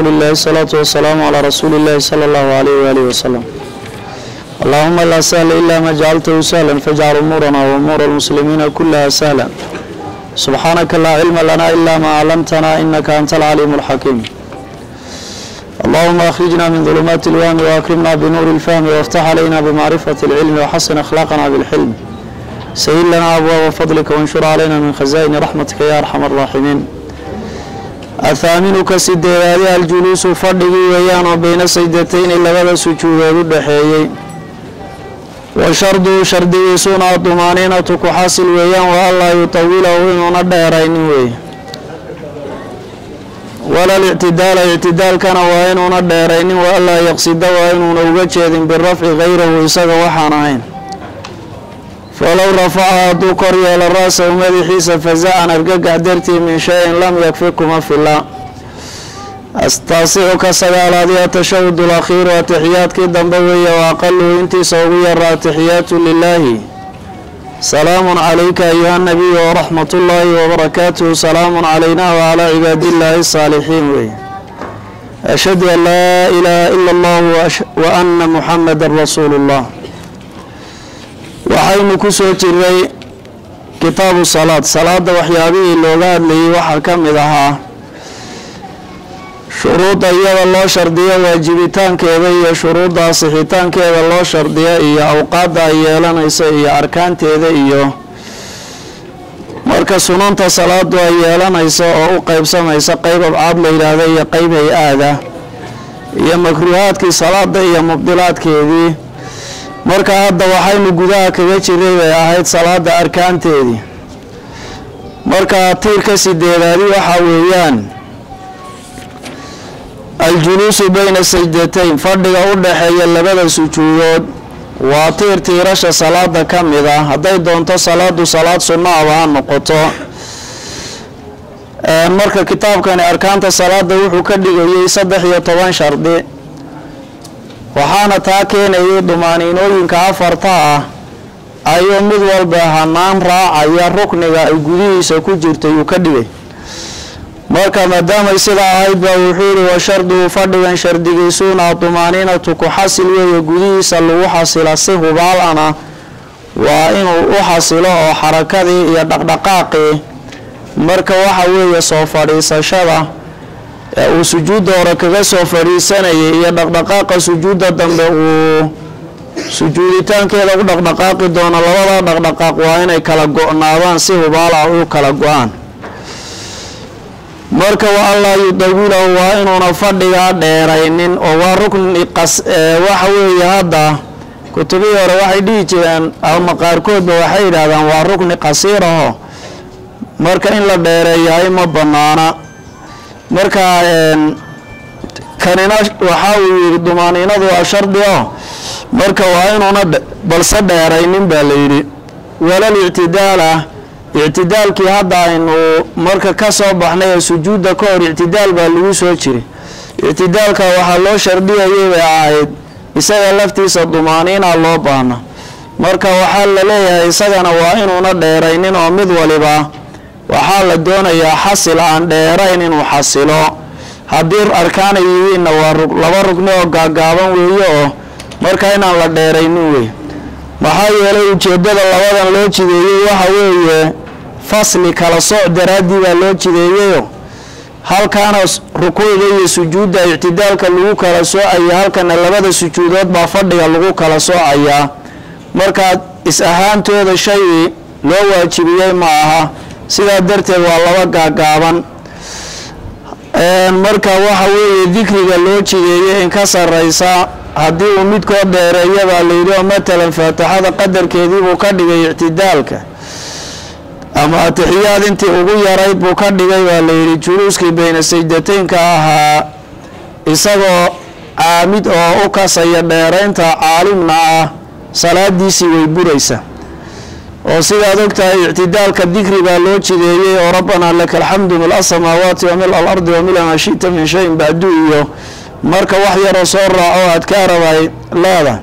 qowli illahi الsalaatu wasalaamu calaa rasuuli illahi sala allahu alayh waalihi wasalam allahuma laa sahla ila ma jacaltahu sahla fajcal umuurana waumuura almuslimiina kulaha sahla subxaanaka laa cilma lana ila ma aclamtana inaka anta alcaliimu alxakiim allahuma akhrijna min dulumaati اlwahmi waakrimna binuuri اlfahmi wاftax calayna bimacrifati اlcilmi waxasin akhlaaqana bilxilm sayid lana abwaaba fadlika wanshur calayna min khaza'ini raxmatika ya arxam araaximiin athaaminka sideedaadi aljuluusu fadhigii weeyaan oo bayna saydatayni labada sujuudood u dhaxeeyey wa sharduhu shardigiisuna adumaaniinatu ku xasil weeyaan wa anlaa yutawilahu inuuna dheeraynin weeye walal ictidaala ictidaalkana waa inuuna dheeraynin wa anlaa yaqsida waa inuuna uga jeedin birafci hayrahu isaga waxaan ahayn falow rafaca hadduu kor yeelo ra-sahu madaxiisa faza-an argagax dartii min shay-in lam yakfi kuma fila astaasicu ka sagaalaadi atashahud alakhiiru atixiyaadkii dambe weeye wa aqaluhu intiisa ugu yara atixiyaatu lilaahi salaamun calayka ayuha nabiyu waraxmat ullaahi wabarakaatuhu salaamun calayna wacalaa cibaadillaahi asaalixiin weeye ashhadu an laa ilaaha ila allahu wa ana muxamadan rasuulu llah waxaynu ku soo jiray kitaabu salaad salaada waxyaabihii looga hadlayay waxaa ka mid ahaa shuruudda iyada loo shardiyo waajibitaankeeda iyo shuruudda asixitaankeeda loo shardiyo iyo awqaadda ay yeelanayso iyo arkaanteeda iyo marka sunanta salaadu ay yeelanayso oo u qeybsamaysa qeyb abcaad la yidhaahda iyo qeyb hay-aada iyo makruuhaadkii salaada iyo mubdilaadkeedii marka hadda waxaynu gudaha kaga jiray bay ahayd salaada arkaanteedii marka tiirka sideedaadi waxaa weeyaan aljuluusu bayna sajdatayn fadhiga u dhaxeeya labada sujuudood waa tiir tiirasha salaada ka mid ah hadday doonto salaadu salaad sunnaaba ha noqoto marka kitaabkani arkaanta salaada wuxuu ka dhigayay saddex iyo toban shardi waxaana taa keenayay dumaaniinooyinka afarta ah ayuu mid walba hanaan raacaya rukniga ay gudihiisa ku jirta yuu ka dhigay marka maadaamay sidaa ahayd baa wuxuu yihi wa sharduhu fadhigan shardigiisuuna dumaaniinatu ku xasil weeye gudihiisa lagu xasila si hubaalana waa inuu u xasilo oo xarakadii iyo dhaqdhaqaaqii marka waxa weeye soo fadhiisashada ee uu sujuudda hore kaga soo fadhiisanayay iyo dhaqdhaqaaqa sujuudda dambe uu sujuuditaankeeda u dhaqdhaqaaqi doono labada dhaqdhaqaaq waa inay kala go-naadaan si hubaala u kala go-aan marka wa allaa yudawilahu waa inuuna fadhigaa dheeraynin oo waa rukni qas waxa weeye hadda kutubihii hore waxay dhihi jireen ama qaarkoodba waxay yidhaahdaan waa rukni qasiiraho marka in la dheereeyahay ma banaana marka kanina waxaa uu yidhi dumaaniinadu waa shardi o marka waa inuuna balse dheeraynin baa la yidhi walal ictidaala ictidaalkii hadda aynu marka ka soo baxnay ee sujuudda ka hor ictidaal baa lagu soo jiray ictidaalka waxaa loo shardiyayay bay ahayd isaga laftiisa dumaaniina loo baahna marka waxaa la leeyahay isagana waa inuuna dheeraynin oo mid waliba waxaa la doonayaa xasil aan dheerayn inuu xasilo haddii arkaana yihiinna waa laba rugni oo gaagaaban weeye oo marka inaan la dheeraynin wey maxaa yeelay ujeeddada labadan loo jideeyey waxa weeye fasli kala sooc daraaddii baa loo jideeyeyo halkaana rukuucda iyo sujuudda ictidaalka lagu kala soocaya halkana labada sujuudood baa fadhiga lagu kala soocayaa markaa is ahaantooda shay loo waajibiyey ma aha sidaa darteed waa laba gaagaaban marka waxa weeye dikriga loo jideeyey in ka sarraysa haddii uu midkood dheereeya baa layidhi oo matalan faatixada qadarkeediibuu ka dhigay ictidaalka ama atixiyaad intii ugu yarayd buu ka dhigay baa layidhi juluuskii bayna sajdataynka ahaa isagoo caamid oo u kasaya dheeraynta caalimna ah salaadiisii way buraysa oo sidaad ogtahay ictidaalka dikri baa loo jideeyey oo rabbanaa laka alxamdu mil asamaawaati wa mil alardi wa mila maa shita min shayin bacdu iyo marka wax yaroo soo raaco adkaarabay leedahay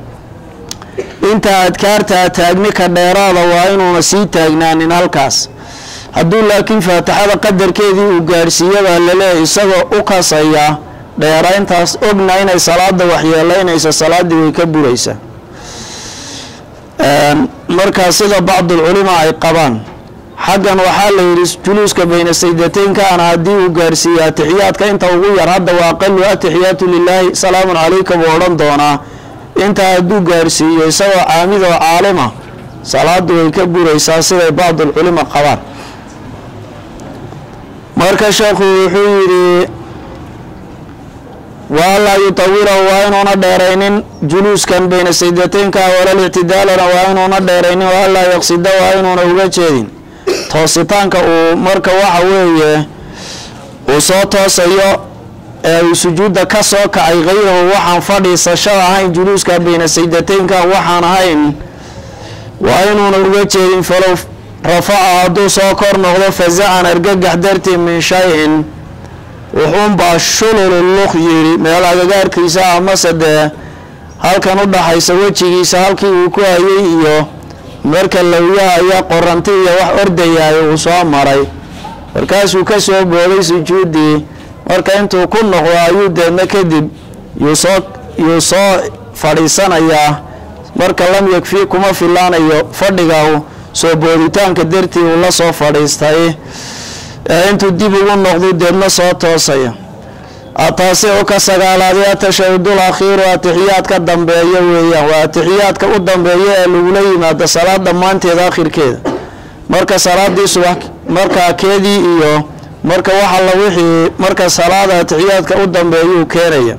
inta adkaartaa taagni ka dheeraada waa inuuna sii taagnaanin halkaas hadduu laakiin faatixada qadarkeedii uu gaadhsiiya baa laleeyahy isagoo u kasaya dheerayntaas ogna inay salaada waxyeeleynaysa salaaddii way ka buraysaa markaa sida bacdulculima ay qabaan xaggan waxaa la yidhi juluuska bayna saydateynkaana haddii uu gaarsiiyo atixiyaadka inta ugu yar hadda waa aqalu atixiyaatu lilaahi salaamun calayka buu odhan doonaa intaa hadduu gaarsiiyo isagoo caamid oo caalima salaadu way ka buraysaa siday bacdulculima qabaan marka sheekhu wuxuu yidhi waalaa yutawirahu waa inuuna dheeraynin juluuskan bayna saydateynka walal ictidaalana waa inuuna dheeraynin waalaa yaqsida waa inuuna uga jeedin toositaanka uu marka waxa weeye uu soo toosayo ee uu sujuudda ka soo kacay kayrahu waxaan fadhiisasho ahayn juluuska bayna saydateynkan waxaan ahayn waa inuuna uga jeedin falow rafaca hadduu soo kor noqdo fazacan argagax dartii min shay-in wuxuunbaa shululu luq yidhi meel agagaarkiisa amase dee halkan u dhaxaysa wejigiisa halkii uu ku hayay iyo marka lawyahaya qoranti iyo wax ordayaayo uu soo maray markaasuu ka soo booday sujuuddii marka intuu ku noqdo ayuu deedna kadib yuu soo yuu soo fadhiisanayaa marka lam yakfii kuma filaanayo fadhiga soo booditaanka dartii uu la soo fadhiistay ee intuu dib ugu noqdu deedna soo toosaya taasi u ka sagaalaadee atashahudul akhiiru atixiyaadka dambeeya weeyaan waa atixiyaadka u dambeeya ee lagula yimaado salaad dhammaanteeda akhirkeeda marka salaadii subax markaa keedii iyo marka waxa la wixii marka salaada atixiyaadka u dambeeyuu keenaya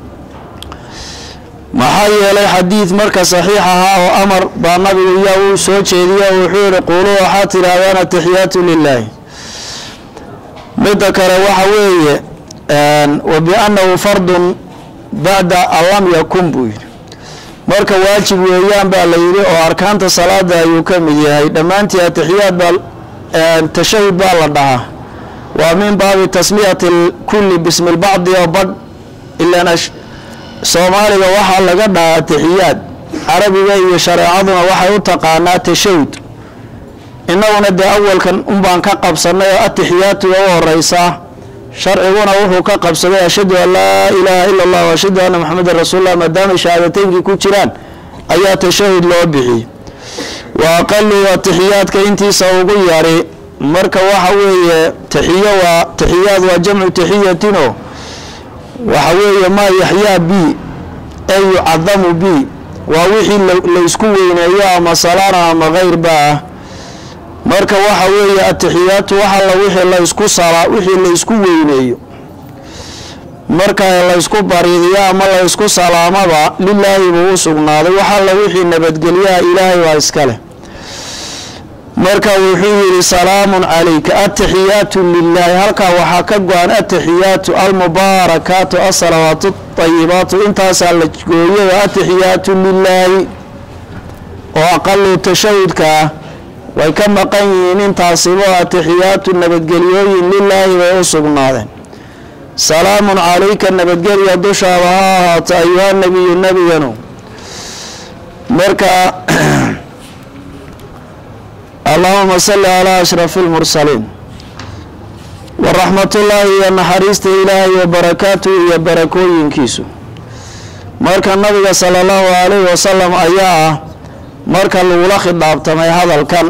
maxaa yeelay xadiid marka saxiix ahaa oo amar baa nabigu yaa uu soo jeediya oo wuxuu yihi quuluu waxaa tidhaahdaan atixiyaatu lilaahi midda kale waxa weeye wa biannahu fardun bacda an lam yakun buu yidhi marka waajib weeyaan baa la yidhi oo arkaanta salaada ayuu ka mid yahay dhammaantii atixiyaad baa tashahud baa la dhahaa waa min baabi tasmiyati kulli bismi lbacdi oo badh ilan soomaaliga waxaa laga dhahaa atixiyaad carabiga iyo shareecaduna waxay u taqaanaa tashahud innaguna dee awalkan unbaan ka qabsanay oo atixiyaatuga u horeysaa sharciguna wuxuu ka qabsaday ashhadu an laa ilaaha ila allah wa ashhadu anna maxamedan rasuulullah maadaamay shahaadateynkii ku jiraan ayaa tashahud loo bixiyey wa aqalu atixiyaadka intiisa ugu yari marka waxa weeye taxiyo waa taxiyaad waa jamcu taxiyatino waxa weeye maa yaxyaa b ee yucadamu b waa wixii laysku weyneeyo ama salaana ama keyrba ah marka waxa weeye atixiyaatu waxalla wixii laysku sala wixii laysku weyneeyo marka laysku bariidiyo ama laysku salaamaba lilaahi buu u sugnaaday waxalla wixii nabadgelyaha ilaahay waa iskale marka wuxuu yihi salaamun calayka atixiyaatu lilaahi halkaa waxaa ka go-an atixiyaatu almubaarakaatu asalawaatu ayibaatu intaasaa la gooyay atixiyaatu lilaahi oo aqalu tashahudka ah way ka maqan yihiin intaasibo atixiyaatu nabadgelyooyin lilaahi bay u sugnaadeen salaamun calayka nabadgelya dushaada ha ahaato ayuha nebiyu nebiganu marka allahuma salli calaa ashrafi lmursaliin waraxmatullaahi iyo naxariista ilaahay wa barakaatuhu iyo barakooyinkiisu marka nabiga sala allahu calayhi wasalam ayaa ah marka lagula khidaabtamay hadalkan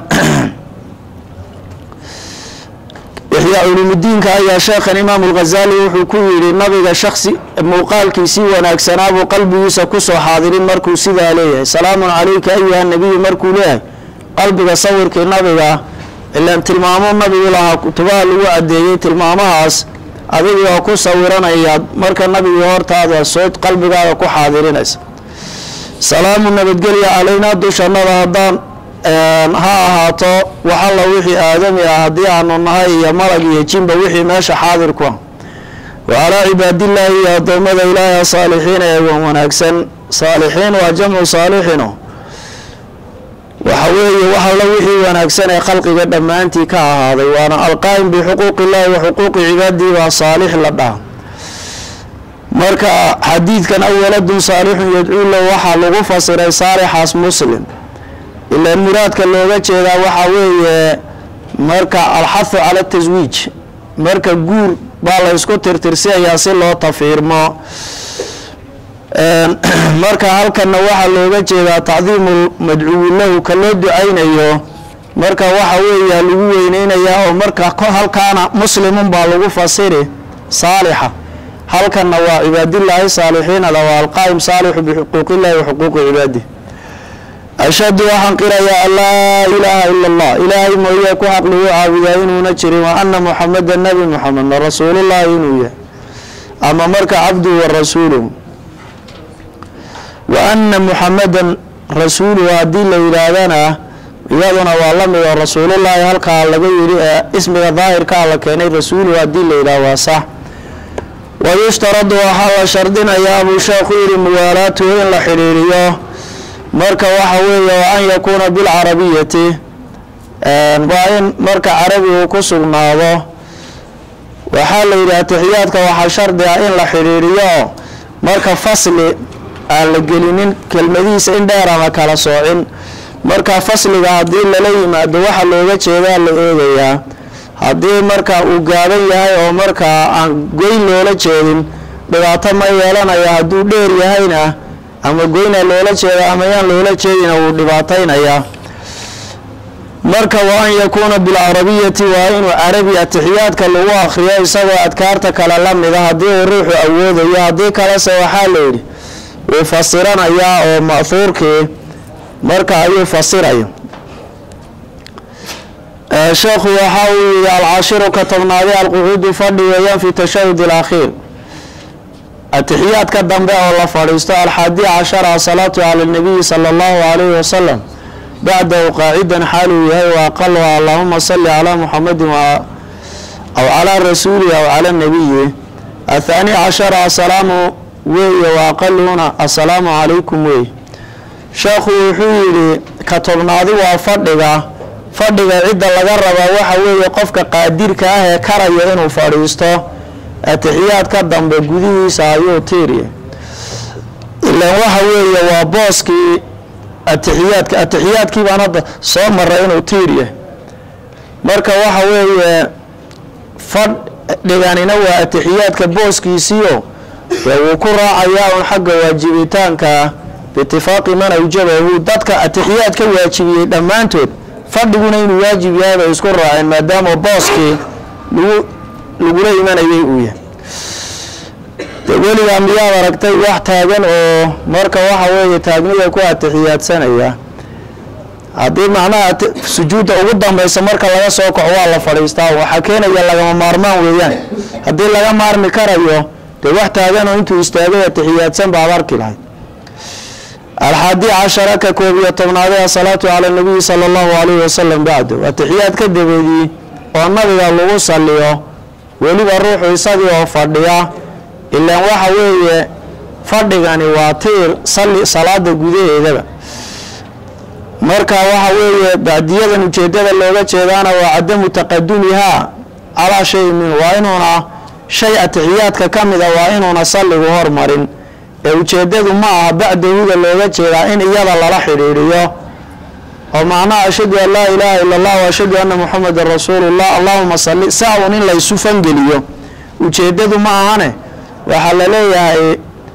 ixyaa culuumudiinka ayaa sheekhan imaam alghazali wuxuu ku yidhi nabiga shaksi muuqaalkiisii wanaagsanaabuu qalbigiisa kusoo xaadirin markuu sidaa leeyahay salaamun calayka ayuha nebiyu markuu leeyahay qalbiga sawirkii nabiga ilaan tilmaamo nabigu lahaa kutubaha lagu adeeyey tilmaamahaas adigii oo ku sawiranayaad marka nabigu hortaada soo qalbigaada ku xaadirinaysa salaamu nabadgelya calaynaa dushannada haddaan ha ahaato waxalla wixii aadami ah haddii aanu nahay iyo malag iyo jinba wixii meesha xaadir ku ah wa calaa cibaadillaahi iyo addoommada ilaahi saalixiina ee wan wanaagsan saalixiin waa jamcu saalixino waxa weeye waxalla wixii wanaagsan ee khalqiga dhammaantii ka ahaaday waana alqaa'im bixuquuqi illaahi wa xuquuqi cibaadihi baa saalix la dhaha marka xadiidkan awaladun saalixun yadcuu lahu waxaa lagu fasiray saalixaas muslim ilaan muraadka looga jeedaa waxaa weeye marka alxathu cala taswiij marka guur baa la ysku tirtirsiyayaa si loo tafiirmo marka halkanna waxaa looga jeedaa tacdiimu madcuwi lahu ka loo ducaynayo marka waxa weeya lagu weyneynayaa oo marka halkaana muslimun baa lagu fasiri saalixa halkanna waa cibaadillaahi saalixiinada waa alqaa'im saalixu bixuquuqillahi wa xuquuqi cibaadih ashhadu waxaan qirayaa an laa ilaaha ila allah ilaahay mooye ku xaq lagu caabudaa inuuna jirin wa ana muxameda nabi muxamedna rasuulullahi inuu yahay ama marka cabduhu wa rasuuluhu wa ana muxamedan rasuuluhu haddii la yidhaahdana iyaduna waa la mid oo rasuulullaahi halkaa laga yidhi ee ismiga daahirkaa la keenay rasuuluhu haddii la yidhaah waa sax wayushtaradu waxaa la shardinayaa buu sheekhu yidhi muwaalaatuhu in la xidhiiriyo marka waxa weeye wa an yakuuna bilcarabiyati waa in marka carabigu ku sugnaado waxaa la yidhi atixiyaadka waxaa shardi ah in la xidhiiriyo marka fasli aan la gelinin kelmadihiisa in dheer ama kala soocin marka fasliga haddii lala yimaado waxa looga jeedaa la eegayaa haddii marka uu gaaban yahay oo markaa aan goyn loola jeedin dhibaato ma yeelanaya hadduu dheer yahayna ama goyna loola jeeda ama yaan loola jeedina wuu dhibaataynayaa marka wa an yakuuna bilcarabiyati waa inuu carabi atixiyaadka lagu akhriyo isagoo adkaarta kale la mida haddii uu ruuxu awoodayo haddii kalese waxaa la yidhi wuu fasiranayaa oo ma'huurkii marka ayuu fasiraya sheekhu waxa uu yihi alcashiru ka tobnaade alqucuudu fadhi weeyaan fi tashahud alakhiir atixiyaadka dambe oo la fadhiisto alxaadi cashara asalaatu cala nabiyi sala allahu calayhi wasalam bacdahu qaacidan xaaluu yahay wa aqaluha allahuma salli calaa muxamedin aw calaa rasuulihi aw cala nabiyi athaani cashara asalaamu weeye wa aqaluhuna assalaamu calaykum wey sheekhu wuxuu yidhi ka tobnaadi waa fadhiga fadhiga cidda laga rabaa waxa weeye qofka qaadirka ah ee karaya inuu fadhiisto atixiyaadka dambe gudihiisa ayuu tiiriya ilaan waxa weeye waa booskii atixiyaadka atixiyaadkii baan hadda soo maray inuu tiiriya marka waxa weeye fadhiganina waa atixiyaadka booskiisiio dee wuu ku raacayaa un xagga waajibitaanka biitifaaqi man awjabahu dadka atixiyaad ka waajibiyey dhammaantood fadhiguna inuu waajib yahay bay isku raaceen maadaama booskii lagu lagula imanayay uu yahay de weligaa miyaad aragtay wax taagan oo marka waxa weeye taagnida ku atixiyaadsanaya haddii macnaha sujuudda ugu dambaysa marka laga soo kaco waa la fadhiistaa waxaa keenaya lagama maarmaan weeyaan haddii laga maarmi karayo dee wax taagan oo intuu istaagay atixiyaadsan baad arki lahayd alxaadi cashara ka koob iyo tobnaadee asalaatu cala nabiyi sala allahu calayhi wasalam bacdu atixiyaad ka dabeedii oo nabiga lagu saliyo weliba ruuxu isagii oo fadhiya ilaan waxa weeye fadhigani waa tiir sali salaada gudaheedaba marka waxa weeye bacdiyadan ujeedada looga jeedaana waa cadamu taqadumihaa calaa shayin min waa inuuna shay atixiyaadka ka mida waa inuuna salligu hormarin ee ujeedadu ma aha bacdahuda looga jeedaa in iyada lala xidhiidhiyo oo macnaha ashhadu an laa ilaaha ila allah wa ashhadu anna muxamedan rasuulullah allahuma salli saa un in laysu fangeliyo ujeedadu ma ahane waxaa la leeyahay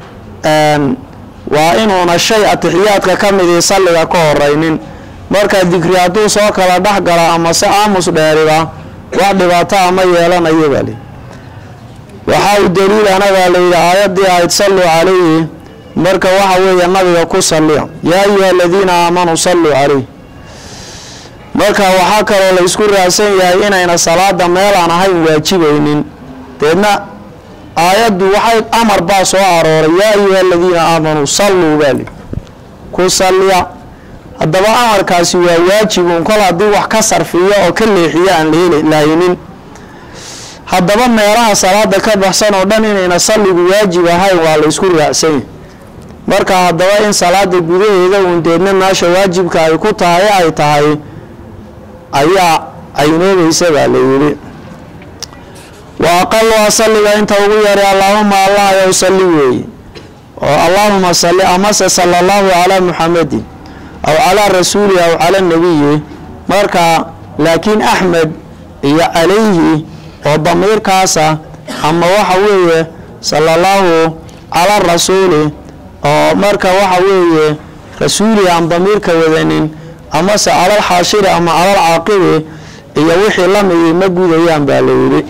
waa inuuna shay atixiyaadka ka midii salliga ka horeynin marka dikri hadduu soo kala dhex gala ama se aamus dheeriba wax dhibaato ama yeelanayo baa li waxaa u daliil anagaa layidhi aayaddii ahayd salluu calayhi marka waxa weeye nabiga ku salliya yaa ayuha aladiina aamanuu salluu calayh marka waxaa kaloo la isku raacsan yahay inayna salaada meel aan ahayn waajibaynin deedna aayaddu waxay amar baa soo arooray yaa ayuha aladiina aamanuu salluu baali ku salliya haddaba amarkaasi waa waajibun kol haddii wax ka sarfiyo oo ka leexiyo aan lahaynin haddaba meelaha salaada ka baxsan oo dhan inayna salligu waajib ahayn waa la isku raacsanya marka haddaba in salaada gudaheeda uun deedna meesha waajibka ay ku tahay ay tahay ayaa aynoobaysa baa la yidhi wa aqaluha salliga inta ugu yaray allaahuma allah yow salli weeye oo allaahuma salli amase sala allahu calaa muxamedin aw calaa rasuuli aw cala nabiyi marka laakiin axmed iyo calayhi oo damiirkaasa ama waxa weeye sala allahu cala rasuuli oo marka waxa weeye rasuuli aan damiirka wadanin amase calal xaashiri ama calal caaqibi iyo wixii lamidii ma gudayaan baa la yidhi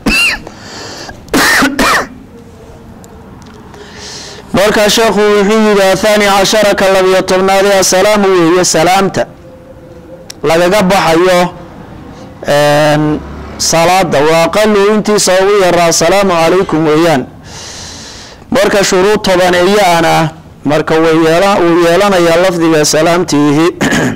markaa sheekhu wuxuu yidhi athani cashara ka labiyo tobnaadi asalaamu weeye salaamta lagaga baxayo salaada waa aqalu intiisa ugu yaraa asalaamu calaykum weeyaan marka shuruud tobaneeyaana marka wuu yeelanayaa lafdiga salaamtiihi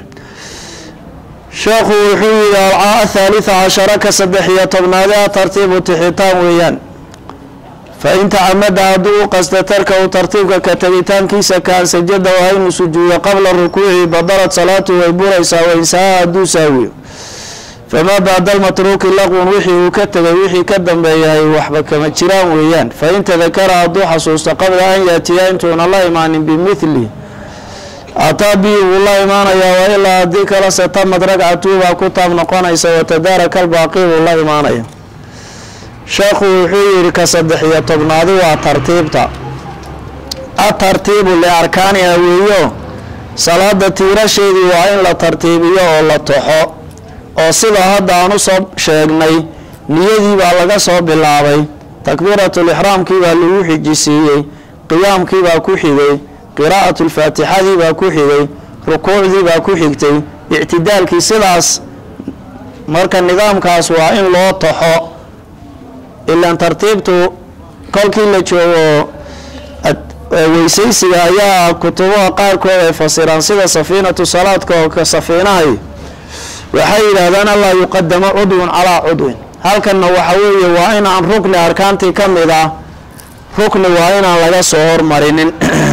sheekhu wuxuu yidhi athaalitha cashara ka saddex iyo tobnaadi a tartiibu tixitaan weeyaan fa in tacamada hadduu u qasta tarka u tartiibka ka tegitaankiisa kaan sajada waa inuu sujuudo qabla rukuuci badalad salaatu way buraysaa wainsaha hadduu saawiyo famaa bacda almatruuki laqwun wixii uu ka tegay wixii ka dambeeyahay waxba kama jiraan weeyaan fa in tadakara hadduu xasuusto qabla an yaatiya intuuna la imaanin bimithli ataa bihi wuu la imaanayaa wa ilaa haddii kale setamad ragcatu baa ku taab noqonaysa watadaaraka albaaqi buu la imaanaya sheekhu wuxuu yidhi ka saddex iyo tobnaadi waa tartiibta atartiibu liarkaaniha weeyo salaada tiirasheedii waa in la tartiibiyo oo la toxo oo sida hadda aan usoo sheegnay niyadii baa laga soo bilaabay takbiiratulixraamkii baa lagu xijisiiyey qiyaamkii baa ku xigay qiraa'atulfaatixadii baa ku xigay rukuucdii baa ku xigtay ictidaalkii sidaas marka nidaamkaas waa in loo toxo ilaan tartiibtu kolkii la joogo weysaysiga ayaa kutubaha qaarkood ay fasiraan sida safiinatu salaadka oo ka safiinahay waxay yidhaahdaan allaa yuqadamo cudwun calaa cudwin halkanna waxa weeye waa inaan rukni arkaantii ka mid ah rukni waa inaan laga soo hormarinin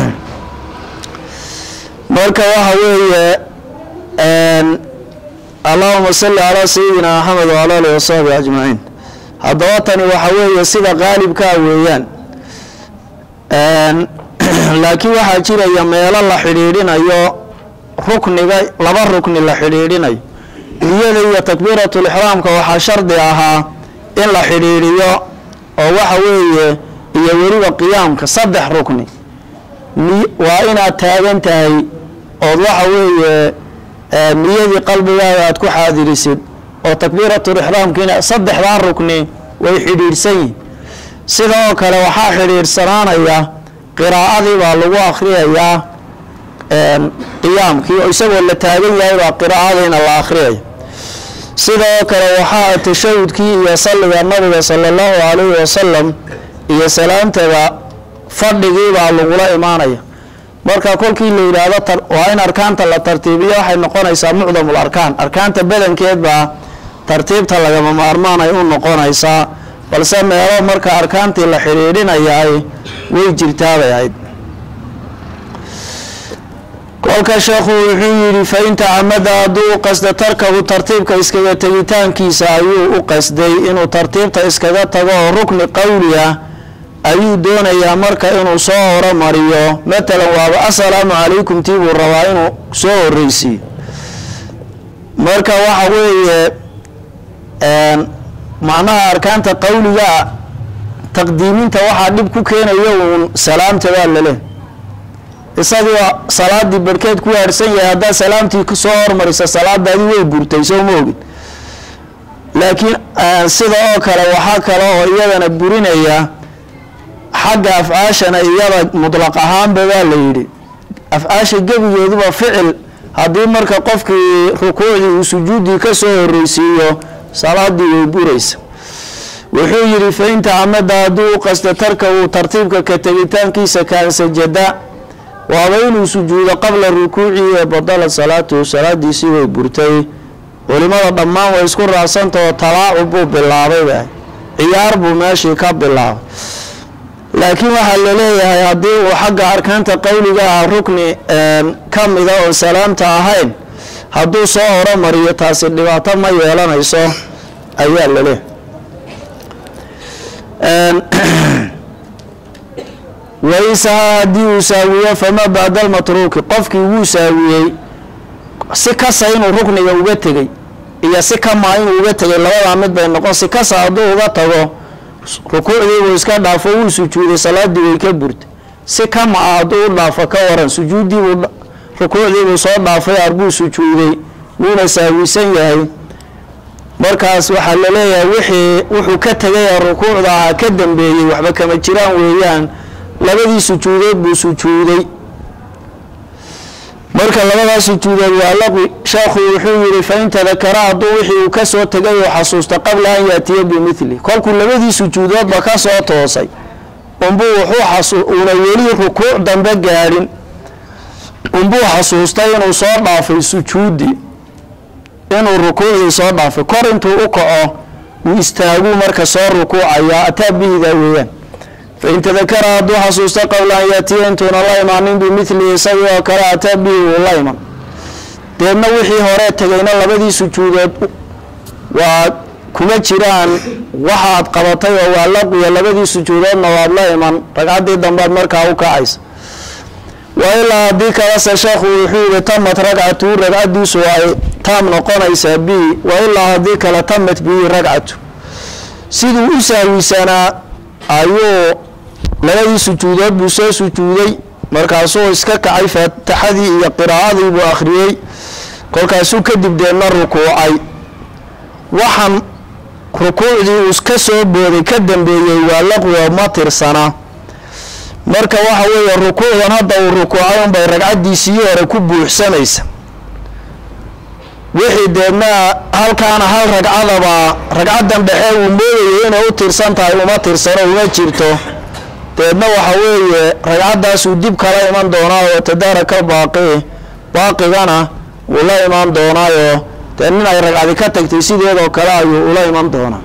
marka waxa weeye allahuma salli calaa sayidina maxamed wala alihi wasaxbi ajmaciin haddaba tani waxa weeye sida qaalibkaa weeyaan laakiin waxaa jiraya meelo la xidhiidhinayo rukniga laba rukni la xidhiidhinayo niyada iyo takbiiratulixraamka waxaa shardi ahaa in la xidhiidhiyo oo waxa weeye iyo weliba qiyaamka saddex rukni waa inaad taagan tahay ood waxa weeye niyadii qalbigaaga aad ku xaadirisid oo takbiiratulixraamkiina saddexdaa rukni way xidhiidhsan yihin sida oo kale waxaa xidhiidhsanaanaya qiraa'adii baa lagu akhriyayaa qiyaamkii oo isagoo la taagan yahay baa qiraa'adiina la akhriyaya sida oo kale waxaa tashahudkii iyo salliga nabiga sala allahu calayhi wasalam iyo salaamtada fadhigii baa lagula imaanaya marka kolkii la yidhaahdo waa in arkaanta la tartiibiyo waxay noqonaysaa mucdamul arkaan arkaanta badankeed baa tartiibta lagama maarmaan ay u noqonaysaa balse meelo marka arkaantii la xidhiidhinayaay way jirtaabay ahayd kolka sheekhu wuxuu yidhi fa in tacamada hadduu u qasda tarkahu tartiibka iskaga tegitaankiisa ayuu u qasday inuu tartiibta iskaga tago oo rukni qowli ah ayuu doonayaa marka inuu soo horomariyo matalan waaba assalaamu calaykum tii buu rabaa inuu soo horreysiiyo marka waxa weeye macnaha arkaanta qowligaa taqdiiminta waxaa dhib ku keenayo uun salaamta baa lale isagii salaadii barhkeed ku haadhsan yahay haddaad salaamtii kusoo hormarisa salaadaadii way burtay soo ma ogin laakiin sida oo kale waxaa kale oo iyadana burinaya xagga afcaashana iyada mutlaq ahaanba baa la yidhi afcaasha gebigeeduba ficil haddii marka qofkii rukuucdii uu sujuuddii ka soo horreysiiyo salaadii way buraysa wuxuu yidhi fa in tacamada hadduu u qasta tarka uu tartiibka ka tegitaankiisa kaan sajada waaba inuu sujuudo qabla rukuuci ee badala salaatuhu salaadiisii way burtay culimada dhammaan way isku raacsantao talaacub buu bilaabayba ciyaar buu meeshii ka bilaabay laakiin waxaa laleeyahay haddii uu xagga arkaanta qowliga ah rukni ka mida oon salaamta ahayn hadduu soo horomariyo taasi dhibaato ma yeelanayso ayaa laleeyahay waysaha haddii uu saawiyo fama bacda almatruuki qofkii wuu saawiyey si kasa inuu rukniga uga tegey iyo si kamaa inuu uga tegay labadaa mid bay noqon si kasa hadduu uga tago rukuucdii buu iska dhaafo wuu sujuuday salaadii way ka burtay si kama ah hadduu u dhaafo ka waran sujuuddiibuu rukuucdiibuu soo dhaafay arbuu sujuuday wuuna saawisan yahay markaas waxaa laleeyahay wixii wuxuu ka tegaya rukuucda ahaa ka dambeeyey waxba kama jiraan weeyaan labadii sujuudood buu sujuuday marka labadaas sujuudood waa laqwi sheekhu wuxuu yihi fain tadakara hadduu wixii uu kasoo tegay oo xasuusta qabla an yaatiya bimithli kolkuu labadii sujuudoodba kasoo toosay unbuu wuxuu xasu una weli rukuuc dambe gaadhin unbuu xasuustay inuu soo dhaafay sujuuddii inuu rukuucdii soo dhaafay kor intuu u kaco uu istaaguu marka soo rukuucayaa ataa bihidaa weeyaan fain tadakara hadduu xasuusto qabla an yaatiya intuuna la imaanin bimithlihi isagii oo kale ataa bihi wuu la iman deedna wixii horee tegayna labadii sujuudood waa kuma jiraan waxaad qabatay oo waa laqiya labadii sujuudoodna waad la iman ragcaddii dambaad markaa u kacaysa wa ilaa haddii kalese sheekhu wuxuu yihi tamat ragcatu ragcadiisu ay taam noqonaysaa bihi wa ilaa haddii kale tamat bihi ragcatu siduu u sahwisanaa ayuu labadii sujuudood buu soo sujuuday markaasuu iska kacay faataxadii iyo qiraa'adii buu akhriyey kolkaasuu kadib deedna rukuucay waxaan rukuucdii uu ka soo booday ka dambeeyey waa laqwiga ma tirsana marka waxa weeye rukuucdan hadda uu rukuucay unbay ragcaddiisii hore ku buuxsamaysa wixii deedna halkaana hal ragcadaba ragcaddan dhexe uu moodayay inay u tirsan tahay uma tirsano uma jirto deedna waxa weeye ragcaddaasuu dib kala iman doonaa oo tadaaraka baaqi baaqigana wuu la imaan doonaayo dee nin ay ragcadi ka tagtay sideedoo kale ayuu ula iman doonaa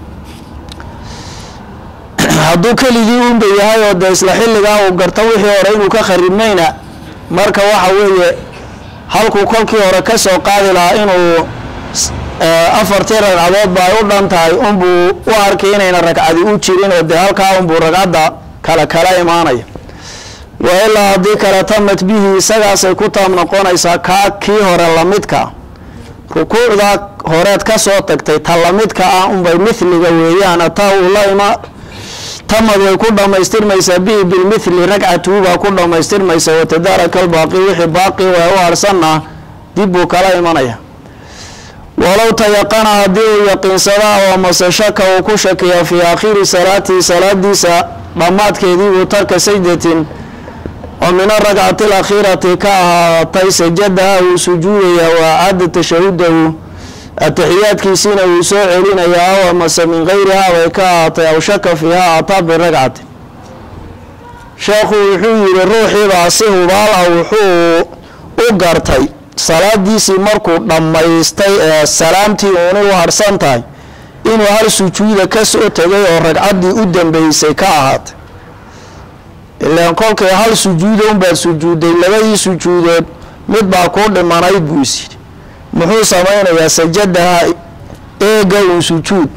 hadduu keligii unba yahay oo dee isla xilligaa uu garto wixii hore inuu ka kharibnayna marka waxa weeye halkuu kolkii hore ka soo qaadi lahaa inuu afartii ragcadoodba ay u dhan tahay unbuu u arkay inayna ragcadi u jirin oo dee halkaa unbuu ragcadda kale kala imaanaya wa ilaa haddii kale tamat bihi isagaasay ku taam noqonaysaa kaa kii hore lamidka rukuucdaa horeed ka soo tagtay ta lamidka ah unbay mithliga weeyaan ataa uu la ima tamad way ku dhammaystirmaysaa bihi bilmithli ragcatuhu baa ku dhammaystirmaysa watadaaraka albaaqi wixii baaqi waa u harsanna dib buu kala imanaya walow tayaqana haddii uu yaqiinsadaa oo mase shaka uu ku shakiya fii aakhiri salaatihi salaadiisa dhammaadkeedii buu tarka sajdatin oo min arakcati alakhiirati ka ahaatay sajadaha uu sujuudaya waa caada tashahudahu atixiyaadkiisiina wuu soo celinayaa aw amase min gayrihaa bay ka ahaatay aw shaka fiiha ataa biragcati sheekhu wuxuu yihi ruuxiibaa si hubaal ah wuxuu u gartay salaadiisii markuu dhammaystay ee salaamtii uunay u harsan tahay inuu hal sujuuda ka soo tegay oo ragcaddii u dambeysay ka ahaatay ilaan kolkay hal sujuuda unbaad sujuuday labadii sujuudood mid baa kuu dhimanayd buu is yidhi muxuu samaynayaa sajadaha eega un sujuud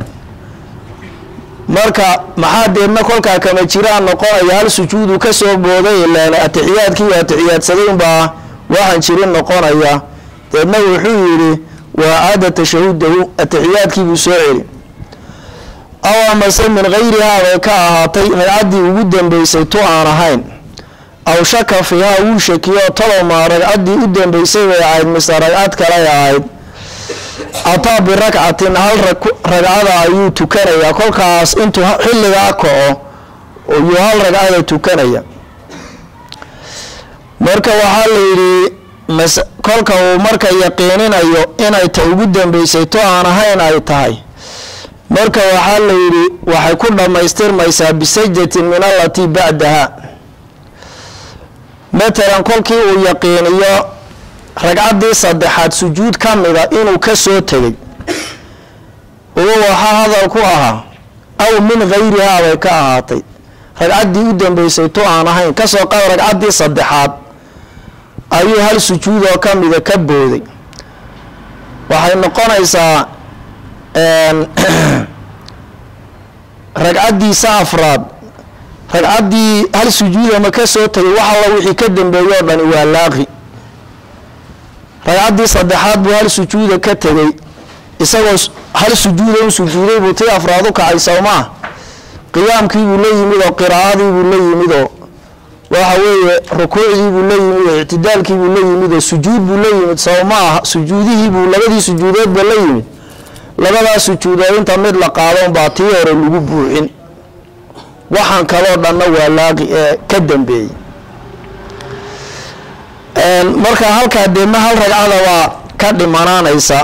marka maxaa deedna kolkaa kama jiraan noqonaya hal sujuudu ka soo booday ilaan atixiyaadkii atixiyaadsaday unbaa waxaan jirin noqonaya deedna wuxuu yidhi waa caada tashahudahu atixiyaadkii buu soo celi aw amase min gayrihaa bay ka ahaatay ragcaddii ugu dambeysay tu aan ahayn aw shaka fiihaa wuu shakiyo talomaa ragcaddii u dambeysay bay ahayd mise ragcad kaley ahayd ataa birakcatin hal ragcada ayuu tukanayaa kolkaas intuu xilligaa kaco yuu hal ragcada tukanaya marka waxaa la yidhi mas kolka uu marka yaqiininayo inay ta ugu dambeysay to aan ahayn ay tahay marka waxaa la yidhi waxay ku dhammaystirmaysaa bisajdatin min allatii bacdaha matalan kolkii uu yaqiiniyo ragcaddii saddexaad sujuud ka mida inuu ka soo tegay ugu waxaa hadal ku ahaa aw min gayrihaa bay ka ahaatay ragcaddii u dambeysay tu aan ahayn kasoo qad ragcaddii saddexaad ayuu hal sujuudoo ka mida ka booday waxay noqonaysaa ragcaddiisa afraad ragcaddii hal sujuudama ka soo tegay wax alla wixii ka dambeeyey oo dhani waa laaqi ragcaddii saddexaad buu hal sujuuda ka tegey isagoo hal sujuuda u sujuuday buu tii afraad u kacay sowmaa qiyaamkiibuu la yimid oo qiraa'adiibuu la yimid oo waxa weeye rukuucdiibuu la yimid oo ictidaalkiibuu la yimid oo sujuud buu la yimid saw ma aha sujuudihiibuu labadii sujuudoodba la yimid labadaas sujuudood inta mid la qaadon baa tii hore lagu buuxin waxaan kaloo dhanna waa laaqi ee ka dambeeyey marka halkaa deedna hal ragcada baa ka dhimanaanaysa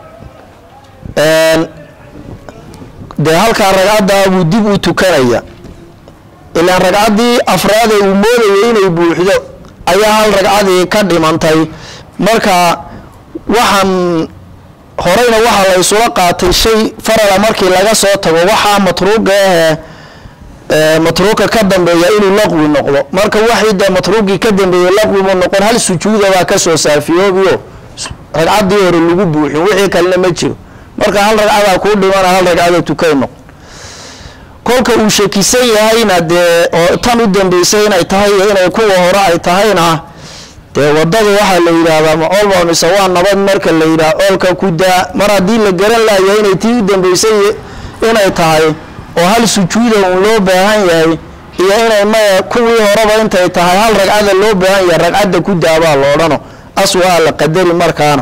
dee halkaa ragcaddaa buu dib u tukanaya ilaan ragcaddii afraade uu moodayay inay buuxdo ayaa hal ragcadii ka dhimantay marka waxaan horeyna waxaa la isula qaatay shay farala markii laga soo tago waxaa matruuga ahee matruuka ka dambeeya inuu laqwi noqdo marka waxii dee matruugii ka dambeeyey laqwi mu noqon hal sujuuda baa kasoo saafiyoobiyo ragcaddii hore lagu buuxin wixii kalena ma jiro marka hal ragcadaa kuu dhimana hal ragcada tukay noqon kolka uu shakisan yahayna dee oo tan u dambeysay inay tahay iyo inay kuwa hore ay tahayna dee wadada waxaa la yidhaahdaa ma olba mise waa nabad marka la yidhaha oolka ku daa mar haddii la garan laaya inay tii u dambeysay inay tahay oo hal sujuuda uun loo baahan yahay iyo inay maya kuwii horeba intay tahay hal ragcada loo baahan yahay ragcadda ku daabaa la odhano aswaa la qadari markaana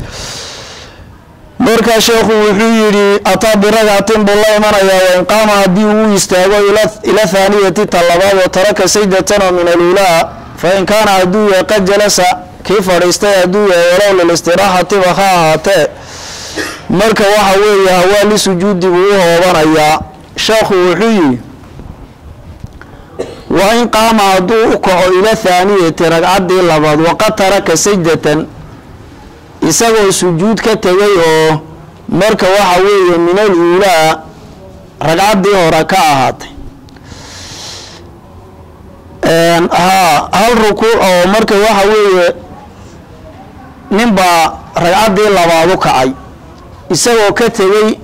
markaa sheekhu wuxuu yidhi ataa biragcatin buu la imanayaa wain qaama haddii uu istaago ila thaaniyati talabaad oo taraka sajdatan oo min aluulaa fain kaana hadduu yahay qad jalasa kii fadhiistay hadduu yahay walow lilistiraxatiba ha ahaatee marka waxa weeye hawaa lisujuudi buu u hoobanayaa sheekhu wuxuu yidhi wain qaama hadduu u kaco ila thaaniyati ragcaddii labaad waqad taraka sajdatan isagoo sujuud ka tegay oo marka waxa weeye min al uulaa ragcaddii hore ka ahaatay haa hal rukuuc oo marka waxa weeye ninbaa ragcaddii labaad u kacay isagoo ka tegey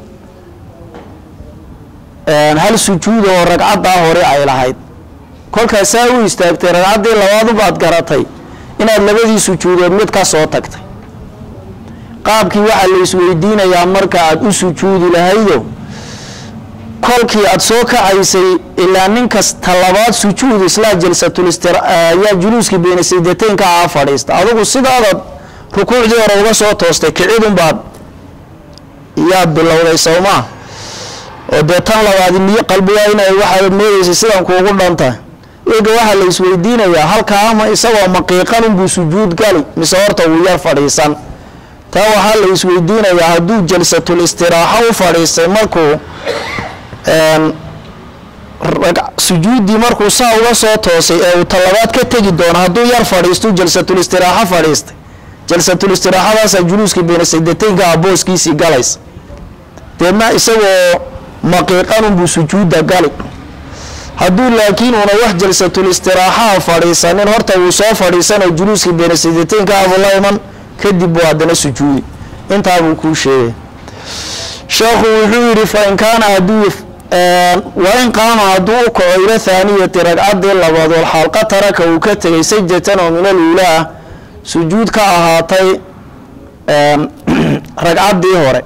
hal sujuuda oo ragcaddaa hore ay lahayd kolkaas saa u istaagtay ragcaddii labaad ubaad garatay inaad labadii sujuudood mid ka soo tagtay qaabkii waxaa la isweydiinayaa marka aad u sujuudi lahaydo kolkii aad soo kacaysay ilaa ninkas talabaad sujuud islaa jalsatulistyaa juluuskii beyna saydateynka aa fadhiista adigu sidaadaad rukuucdii hore uga soo toostay kicidunbaad yaad bilowday sowmaa oo dee tan labaad niyo qalbigaa inay waxaad moodeysay sidan kuugu dhantahay iga waxaa la isweydiinayaa halkaa ama isagoo maqiiqanunbuu sujuud gali mise horta wuu yar fadhiisan taa waxaa la isweydiinayaa hadduu jalsatul istiraaxo u fadhiistay markuu sujuuddii markuu saa uga soo toosay ee uu talabaad ka tegi doono hadduu yar fadhiistu jalsatul istiraaxo fadhiistay jalsatul istiraaxadaasa juluuskii beyna saydateynka ah booskiisii galaysa deedna isagoo maqiiqanunbuu sujuudda gali hadduu laakiin una wax jalsatul istiraaxaha fadhiisanin horta wuu soo fadhiisanoo juluuskii beyna saydateynka ahbuu la iman kadib buu haddana sujuudi intaabuu kuu sheegay sheekhu wuxuu yidhi fain kaana hadduu wain qaama hadduu u kaco ila thaaniyati ragcaddii labaad wal xalqa taraka uu ka tegay sajdatan oo min al uulaa sujuud ka ahaatay ragcaddii hore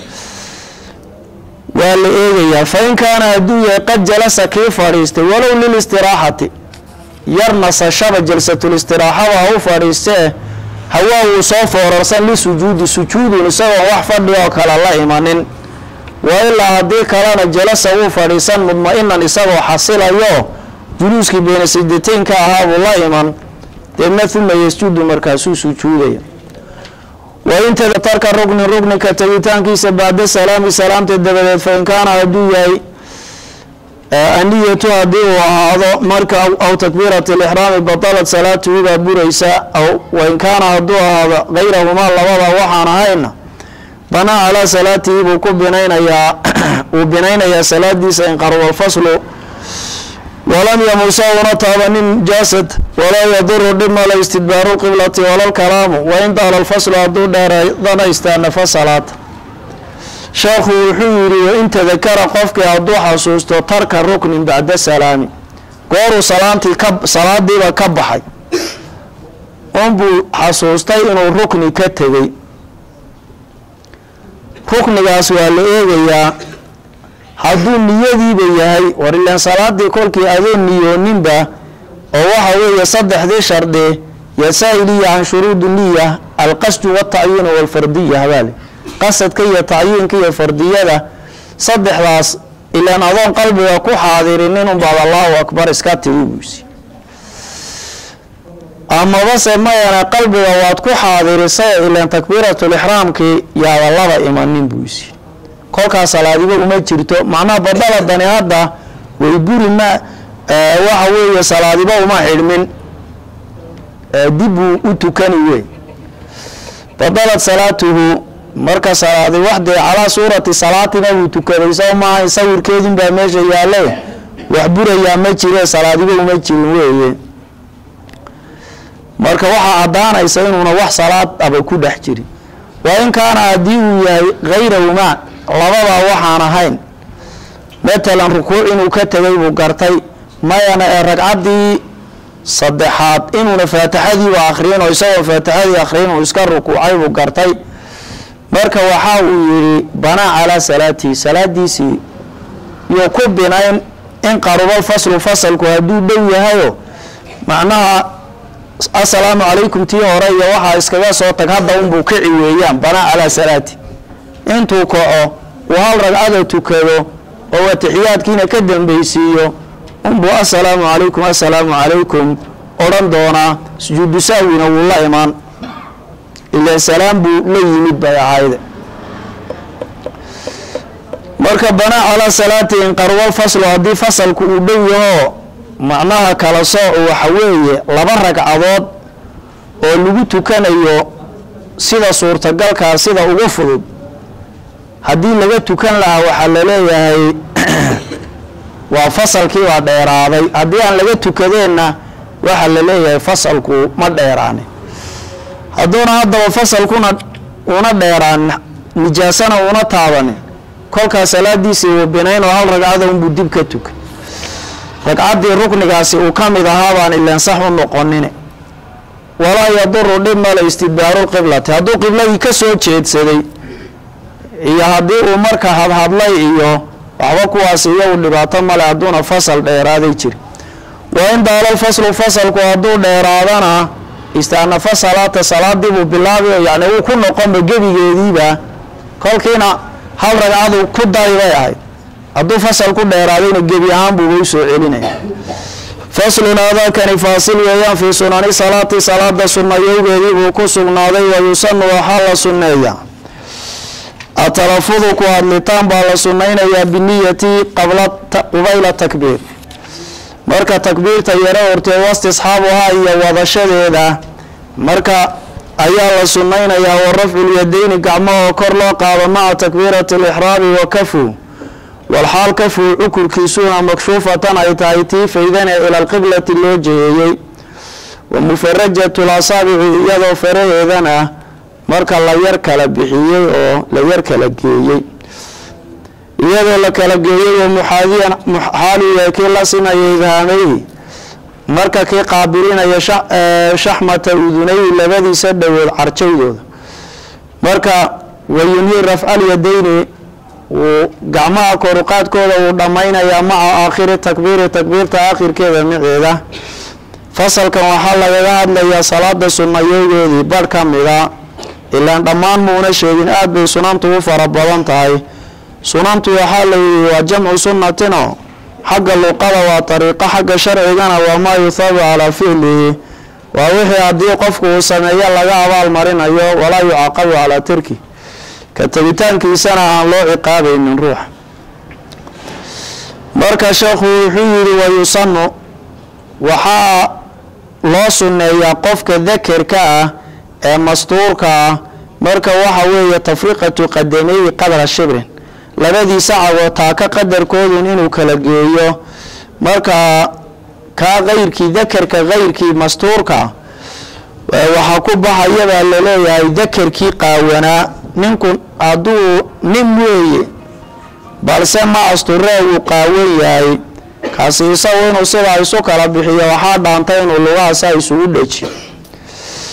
waa la eegayaa fain kaana hadduu yahay qad jalasa kii fadhiistay walow lilistiraaxati yar nasashaba jalsatul istiraaxaba ha u fadhiistee hawaa wuu soo foorarsan lisujuudi sujuudun isagoo wax fadhi oo kale la imanin wa ilaa haddii kalena jalasa wuu fadhiisan mudma-inan isagoo xasilayo juluuskii beyna saydateynka ahaabuu la iman deedna uma yasjudu markaasuu sujuudaya wain tarka rugnin rugninka tegitaankiisa bacda salaami salaamta dabadeed fain kaana hadduu yahay aniyatu haddii uu ahaado marka aw takbiirati lixraami batalat salaatuhu baa buraysa aw wain kaana hadduu ahaado gayrahumaa labada waxaan ahayna banaa calaa salaatihi buu ku binaynayaa uu binaynayaa salaadiisa inqarwa alfaslu walam yamusa una taabanin jaasad walaa yaduru dhib male istidbaaru lqiblati walalkalaamu wain daala alfaslu hadduu dheeradana istaanafa salaata sheekhu wuxuu yidhi wain tadakara qofkii hadduu xasuusto tarka ruknin bacda salaami gooruu salaantii ka salaadiiba ka baxay unbuu xasuustay inuu rukni ka tegey ruknigaas waa la eegayaa hadduu niyadiiba yahay war ilaan salaadii kolkii adoo niyooninba oo waxa weeye saddexdii shardi yasaa-iliya can shuruudi niya alqasdu watacyiinu walfardiya habaale qasadka iyo tacyiinka iyo fardiyada saddexdaas ilaan adoon qalbiga ku xaadirinin unbaad allahu akbar iska tigi buysi amabase mayana qalbiga waad ku xaadirisay ilaan takbiiratulixraamkii yaada laba imanin buysi kolkaas salaadiba uma jirto macnaha badala dani hadda way buri ma waxa weeye salaadiba uma xidhmin dibbuu u tukani wey badalad salaatuhu marka salaadi waxdee calaa suurati salaatina buu tukaday soo maaha sawirkeedun baa meesha yaalle wax burayaa ma jire salaadiba uma jirin weeye marka waxaa caddaanaysa inuuna wax salaad aba ku dhex jirin waa in kaana haddii uu yahay hayrahumaa labadaa waxaan ahayn matalan rukuuc inuu ka tegay buu gartay mayana ee ragcaddii saddexaad inuuna faatixadiiba akhriyin oo isagoo faatixadii akhriyin uu iska rukuucay buu gartay marka waxa uu yidhi banaa calaa salaatihi salaadiisii yuu ku binayn in qarubal faslu fasalku hadduu dhow yahayo macnaha assalaamu calaykum tii hore iyo waxaa iskaga soo tag hadda unbuu kici weeyaan banaa calaa salaati intuu kaco uu hal ragcada tukado oo atixiyaadkiina ka dambeysiiyo unbuu assalaamu calaykum assalaamu calaykum odhan doonaa sujuudu sahwina wuu la imaan ilaa salaam buu la yimid bay ahayde marka banaa calaa salaati inqarwal faslu haddii fasalku uu dhow yaho macnaha kala soocu waxa weeye laba ragcadood oo lagu tukanayo sida suurtagalkaa sida ugu fudud haddii laga tukan lahaa waxaa laleeyahay waa fasalkii baa dheeraaday haddii aan laga tukadeenna waxaa la leeyahay fasalku ma dheeraanin hadduuna haddaba fasalkuna una dheeraanin nijaasana una taabanin kolkaas salaadiisii uu binayn oo hal ragcada unbuu dib ka tukay ragcaddii ruknigaasi uu ka mid ahaa baan ilaan sax u noqonine walaa yaduru dhib male istidbaaru lqiblati hadduu qibladii ka soo jeedsaday iyo haddii uu marka hadhadlay iyo waxba kuwaas iyagu dhibaato male hadduuna fasal dheeraaday jiri wa in daalal faslu fasalku hadduu dheeraadana istaanafa salaata salaadiibuu bilaabi yani wuu ku noqonba gebigeediiba kolkiina hal ragcadu ku dari bay ahayd hadduu fasal ku dheeraadayna gebi ahaan buuba u soo celinaya faslun aadaakani faasil weeyaan fii sunani salaati salaada sunayowgeedii buu ku sugnaaday wa yusanu waxaa la sunneeyaa atalafudu ku hadlitaan baa la sunnaynayaa biniyati qabla qubayla takbiir marka takbiirta yaro hortee wastisxaabuhaa iyo wadashadeeda marka ayaa la sunnaynayaa wa rafculyadeyni gacmahoo kor loo qaado maca takbiirati alixraami wa kafu walxaal kafuu cukurkiisuuna makshuufatan ay tahay tii faydane ila alqiblati loo jeheeyey wa mufarajatu lasaabici iyadoo faraheedana marka la yar kala bixiyey oo la yar kala geeyey iyadoo la kala geeyey wa muxaadiyan xaaliya kii la simaya idhaameyhi marka kii qaabilinaya shaxmata udunayhi labadiisa dhowood carjaydooda marka wayunhi rafcalyadeyni wuu gacmaha koruqaadkooda wuu dhammaynayaa maca aakhiri takbiiri takbiirta aakhirkeeda miceeda fasalkan waxaa lagaga hadlayaa salaada sunnayowgeedii barh ka mida ilaan dhammaan muuna sheegin aada bay sunantu u fara badan tahay sunantu waxaa la yidhi waa jamcu sunnatino xagga luqada waa ariiqo xagga sharcigana waa maa yuthaabu calaa ficlihi waa wixii haddii qofku uu sameeyo laga abaal marinayo walaa yucaqabu calaa tarki ka tegitaankiisana aan loo ciqaabaynin ruuxa marka sheekhu wuxuu yidhi wayusanu waxaa loo sunneeyaa qofka dakerka ah ee mastuurka ah marka waxa weeye tafriqatu qadameyi qadra shibrin labadiisa cagoo taaka qadarkoodun inuu kala geeyo marka kaa kayrkii dakerka kayrkii mastuurka waxaa ku baxayabaa laleeyahay dakerkii qaawanaa ninku hadduu nin weeye balse ma asturee uu qaawan yahay kaasi isagu inuu sidaa isu kala bixiyo waxaa dhaantay inuu lugahaasa isugu dhejiyo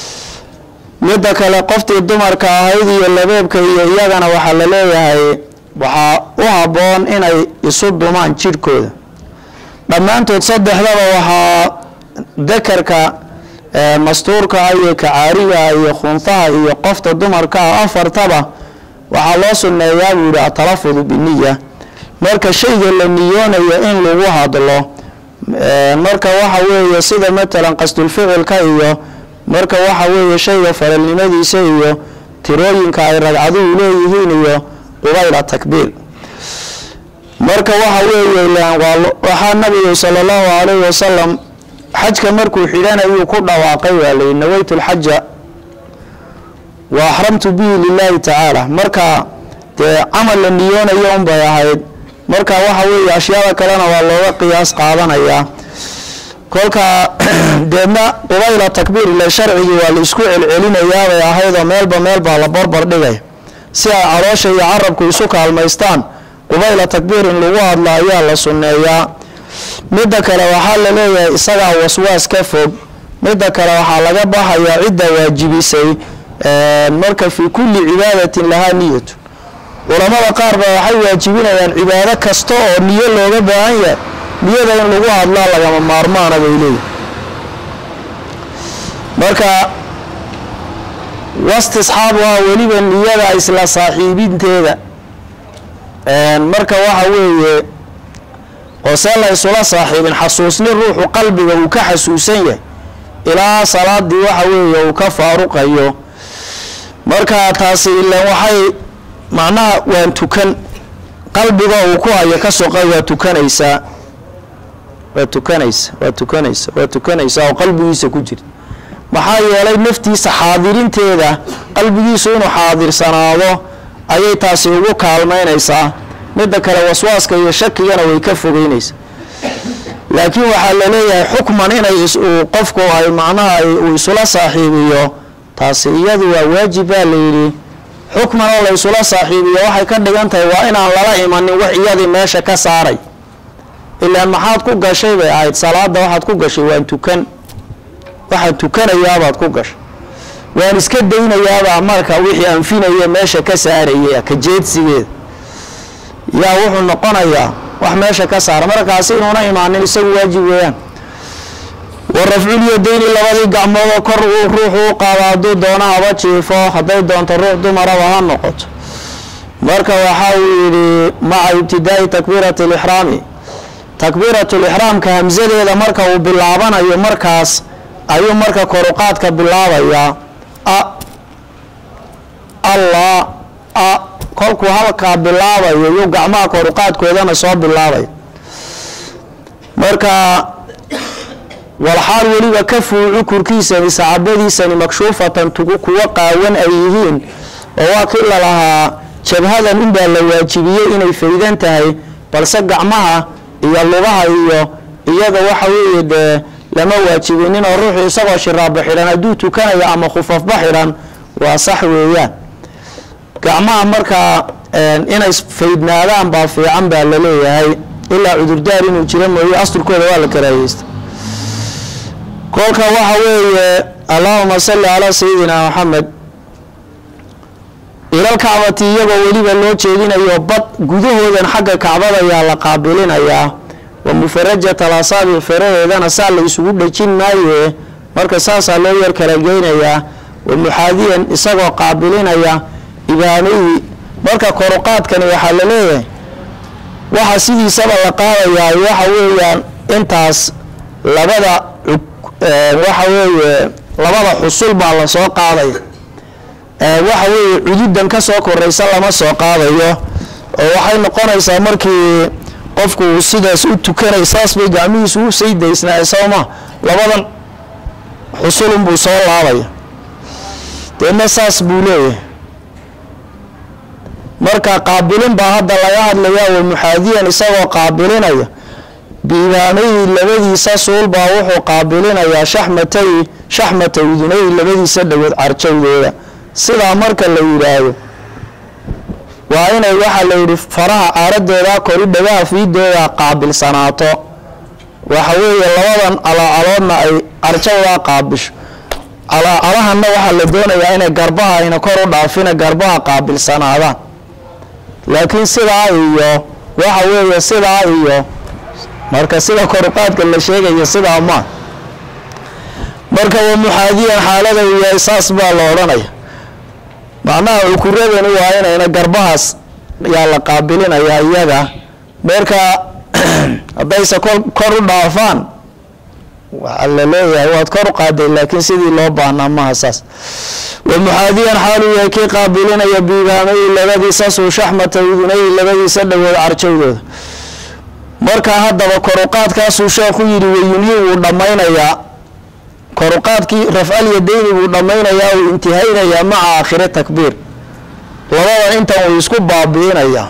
midda kale qoftii dumarka ahayd iyo labeebka iyo iyagana waxaa la leeyahay waxaa u habboon inay isu dumaan jidhkooda dhammaantood saddexdaba waxaa dakarka mastuurka iyo kacaariga iyo khunfaha iyo qofta dumarka ah afartaba waxaa loo sunneeyaa buu yihi atalafudu biniya marka shayga la niyoonayo in lagu hadlo marka waxa weeye sida matalan qasdulficilka iyo marka waxa weeye shayga faralnimadiisa iyo tirooyinka ay ragcaduhu leeyihiin iyo qubayla takbiir marka waxa weeye waxaa nabigu sala allahu calayhi wasalam xajka markuu xidhanayuu ku dhawaaqay waa layihi nawaytu lxaja wa axramtu bihi lilahi tacaala marka dee camal la niyoonayo unbay ahayd marka waxa weeye ashyaada kalena waa looga qiyaas qaadanayaa kolka deedna qubayla takbiir ile sharcigii waa la isku celcelinayaabay ahaydoo meelba meel baa la barbar dhigay si ay caloosha iyo carabku isu kaalmaystaan qubayla takbiir in lagu hadla ayaa la sunneeyaa midda kale waxaa la leeyahay isagaa waswaas ka fog midda kale waxaa laga baxayaa cidda waajibisay marka fii kulli cibaadatin lahaa niyatu culamada qaar ba waxay waajibinayaan cibaado kasta oo niyo looga baahan yahay niyada in lagu hadlaa lagama maarmaana bay leeyihi marka wastisxaabuha weliba niyada isla saaxiibinteeda marka waxa weeye oo see la isula saaxiibin xasuusni ruuxu qalbiga uu ka xasuusan yahay ilaa salaadii waxa weeye uu ka faaruqayo marka taasi ilan waxay macnaha waan tukan qalbiga uu ku hayo ka soqa waa tukanaysaa waa tukanaysa waa tukanaysa waa tukanaysaa oo qalbigiisa ku jira maxaa yeelay naftiisa xaadirinteeda qalbigiisu inuu xaadirsanaado ayay taasi ugu kaalmaynaysaa midda kale waswaaska iyo shakigana way ka fogeynaysaa laakiin waxaa la leeyahay xukman inay qofku ay macnaha uu isula saaxiibiyo taasi iyadu waa waajib baa la yidhi xukman oo la isula saaxiibiyo waxay ka dhigan tahay waa inaan lala imanin wax iyadii meesha ka saaray ilaan maxaad ku gashay bay ahayd salaada waxaad ku gashay waan tukan waxaan tukanayaabaad ku gashay waan iska daynayaabaa marka wixii anfinaya meesha ka saaraya ka jeedsigeeda yaa wuxuu noqonayaa wax meesha ka saara markaasi inuuna imaanin isagu waajib weeyaan wa rafculyadayni labadii gacmoodoo kor uu ruuxu u qaado hadduu doono haba jiifo hadday doonto ruux dumaraba ha noqoto marka waxa uu yidhi maca ibtidaa'i takbiirati alixraami takbiiratu lixraamka hamsadeeda marka uu bilaabanayo markaas ayuu marka koruqaadka bilaabayaa a allah a kolkuu halkaa bilaabayo yuu gacmaha koruqaadkoodana soo bilaabay marka walxaal weliba ka fuucu kurkiisani sacabadiisani makshuufatan tugu kuwa qaawan ay yihiin oo waa kii lalahaa jabhadan unbaa la waajibiyey inay faydan tahay balse gacmaha iyo lugaha iyo iyada waxa weeye dee lama waajibinin oo ruuxu isagoo shiraabo xidhan hadduu tukanayo ama khufafba xidhan waa sax weeyaan gacmaha markaa inay faydnaadaan baa fiican baa la leeyahay ilaa cudurdaar inuu jiro mooye asturkooda waa la karaahiyeysta kolka waxa weeye allahuma salli calaa sayidina maxamed ilal kacbati iyagoo weliba loo jeedinayo bad gudahoodan xagga kacbada ayaa la qaabilinayaa wa mufarajat alasaabic feraheedana saa la isugu dhejin maaye marka saasaa loo yar kala geynayaa wa muxaadiyan isagoo qaabilinaya ibaanihii marka koruqaadkani waxaa la leeyahay waxa sidiisaba la qaadayaa waxa weeyaan intaas labada waxa weeye labada xusul baa lasoo qaadaya waxa weeye cududan ka soo koraysa lama soo qaadayo oo waxay noqonaysaa markii qofku uu sidaas u tukanay saas bay gacmihiisu u saydaysnaa sooma labadan xusulunbuu soo laabaya deedna saas buu leeyahay marka qaabilin baa hadda laga hadlayaa wa muxaadiyan isagoo qaabilinaya biibaanayhi labadiisa suul baa wuxuu qaabilinayaa shaxmatay shaxmata udunayhi labadiisa dhagood carjawdooda sidaa marka la yidhaahdo waa inay waxaa la yidhi faraha caaradooda kori dhagaha fiidooda qaabilsanaato waxa weeye labadan calaacaloodna ay carjawdaa qaabisho calaacalahanna waxaa la doonayaa inay garbaha ayna kor u dhaafina garbaha qaabilsanaadaan laakiin sidaa iyo waxa weeye sidaa iyo marka sida koruqaadka la sheegaya sidaa ma marka wa muxaadiyan xaalada uu yahay saas baa la odhanaya macnaha cukuradani waa inayna garbahaas yaa la qaabilinayaa iyaga marka haddayse kor kor u dhaafaan waxaa la leeyahay waad kor u qaaday laakiin sidii loo baahnaa maha saas wa muxaadiyan xaaluu yahay kii qaabilinaya biibaamayi labadiisa suushaxmata udunayhi labadiisa dhawood carjowdooda marka haddaba koruqaadkaasuu sheekhu yidhi wayunhi wuu dhammaynayaa koruqaadkii rafcal yadayni buu dhammaynayaa uu intihaynayaa maca aakhiri takbiir labadan intan uu isku baabi'inayaa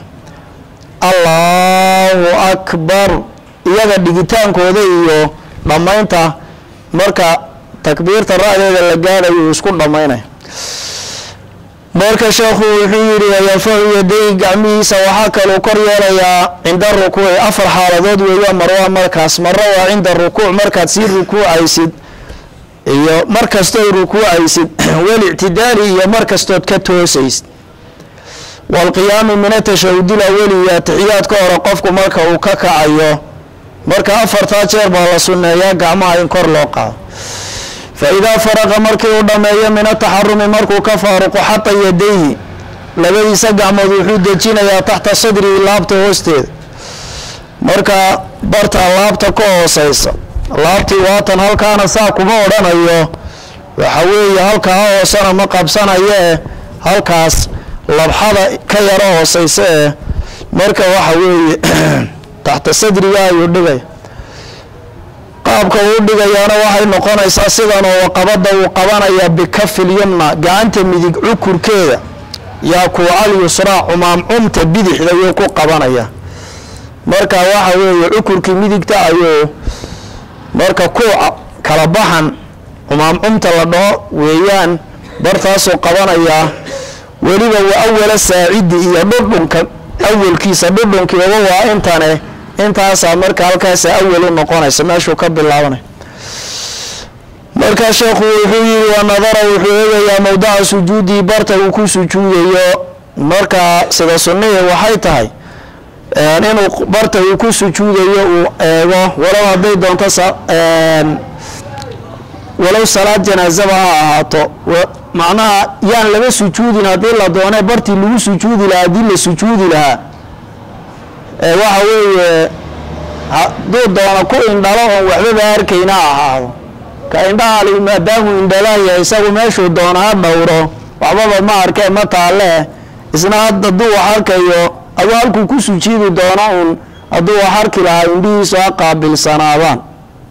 allahu akbar iyaga dhigitaankooda iyo dhammaynta marka takbiirta ra-deeda la gaadhayo uu isku dhammaynaya marka sheekhu wuxuu yidhi wayanfacu yaday gacmihiisa waxaa kaluu kor yeelayaa cinda rukuuci afar xaaladood weeya marwaa markaas maro waa cinda rukuuc markaad sii rukuucaysid iyo mar kastood rukuucaysid walictidaali iyo mar kastood ka toosaysid waalqiyaami min atashahudil aweli iyo atixiyaadka hore qofku marka uu ka kacayo marka afartaa jeer baa la sunneeyaa gacmaha in kor loo qaado fa idaa faraqa markii uu dhammeeyo min ataxarumi markuu ka faaruqo xata yadayhi labadiisa gacmood wuxuu dejinayaa taxta sadrihi laabta hoosteeda marka bartaa laabta ka hooseysa laabtii waatan halkaana saa kuma odhanayo waxa weeye halkaa hoosena ma qabsanayo eh halkaas labxada ka yaro hooseysa eh marka waxa weeye taxta sadriga ayuu dhigaya qaabka uu dhigayaana waxay noqonaysaa sidan oo qabada uu qabanaya bikafil yumna gacanta midig cukurkeeda yaa kuucal yusraa cumaamcumta bidixda ayuu ku qabanaya marka waxa weeye cukurkii midigta ayuu marka kuuca kala baxan cumaamcumta la dhaho weeyaan bartaasuu qabanayaa weliba wa awala saacidi iyo dhudhunka awalkiisa dhudhunkiiba waa intane intaasaa marka halkaasa awal u noqonaysa meeshuu ka bilaabanay markaa sheekhu wuxuu yihi wa nadara wuxuu eegayaa mowdaca sujuudii barta uu ku sujuudayo markaa sida sunnihii waxay tahay inuu barta uu ku sujuudayo uu eego walow hadday doonto walow salaad janaazaba ha ahaato macnaha yaan laga sujuudin haddii la doone bartii lagu sujuudi lahaa haddii la sujuudi lahaa waxa weeye hadduu doono ku indhalo oon waxbaba arkayna ahaado ka indhahaali maadaamuu indhalahya isagu meeshuu doono ha dhowro waxbaba ma arkee ma taalee isna hadduu wax arkayo aduu halkuu ku sujuudi doono uun hadduu wax arki lahaa indhihiisu ha qaabilsanaadaan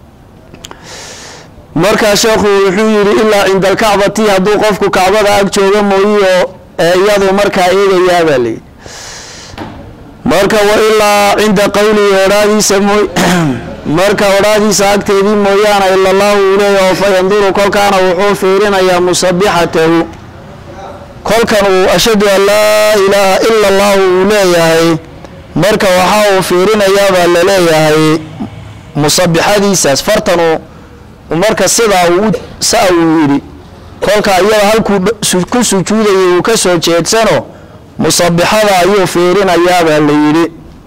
markaa sheekhu wuxuu yidhi ilaa cinda alkacbati hadduu qofku kacbada ag jooga mooyiyo iyadu markaa eegayaabaa layidhi marka wa ilaa cinda qowlihi odhaadiisa mooy marka odhaadiisa agteedii mooyaane ila allahu uu leeyahy oo fa yanduru kolkaana wuxuu fiirinayaa musabixatahu kolkan uu ashhadu an laa ilaaha ila allahu uu leeyahay marka waxaa uu fiirinayaabaa la leeyahay musabixadiisaas fartanuu marka sidaa uu saa uu yidhi kolka iyada halkuu ku sujuudayay uu ka soo jeedsano musabixada ayuu fiirinayaabaa la yidhi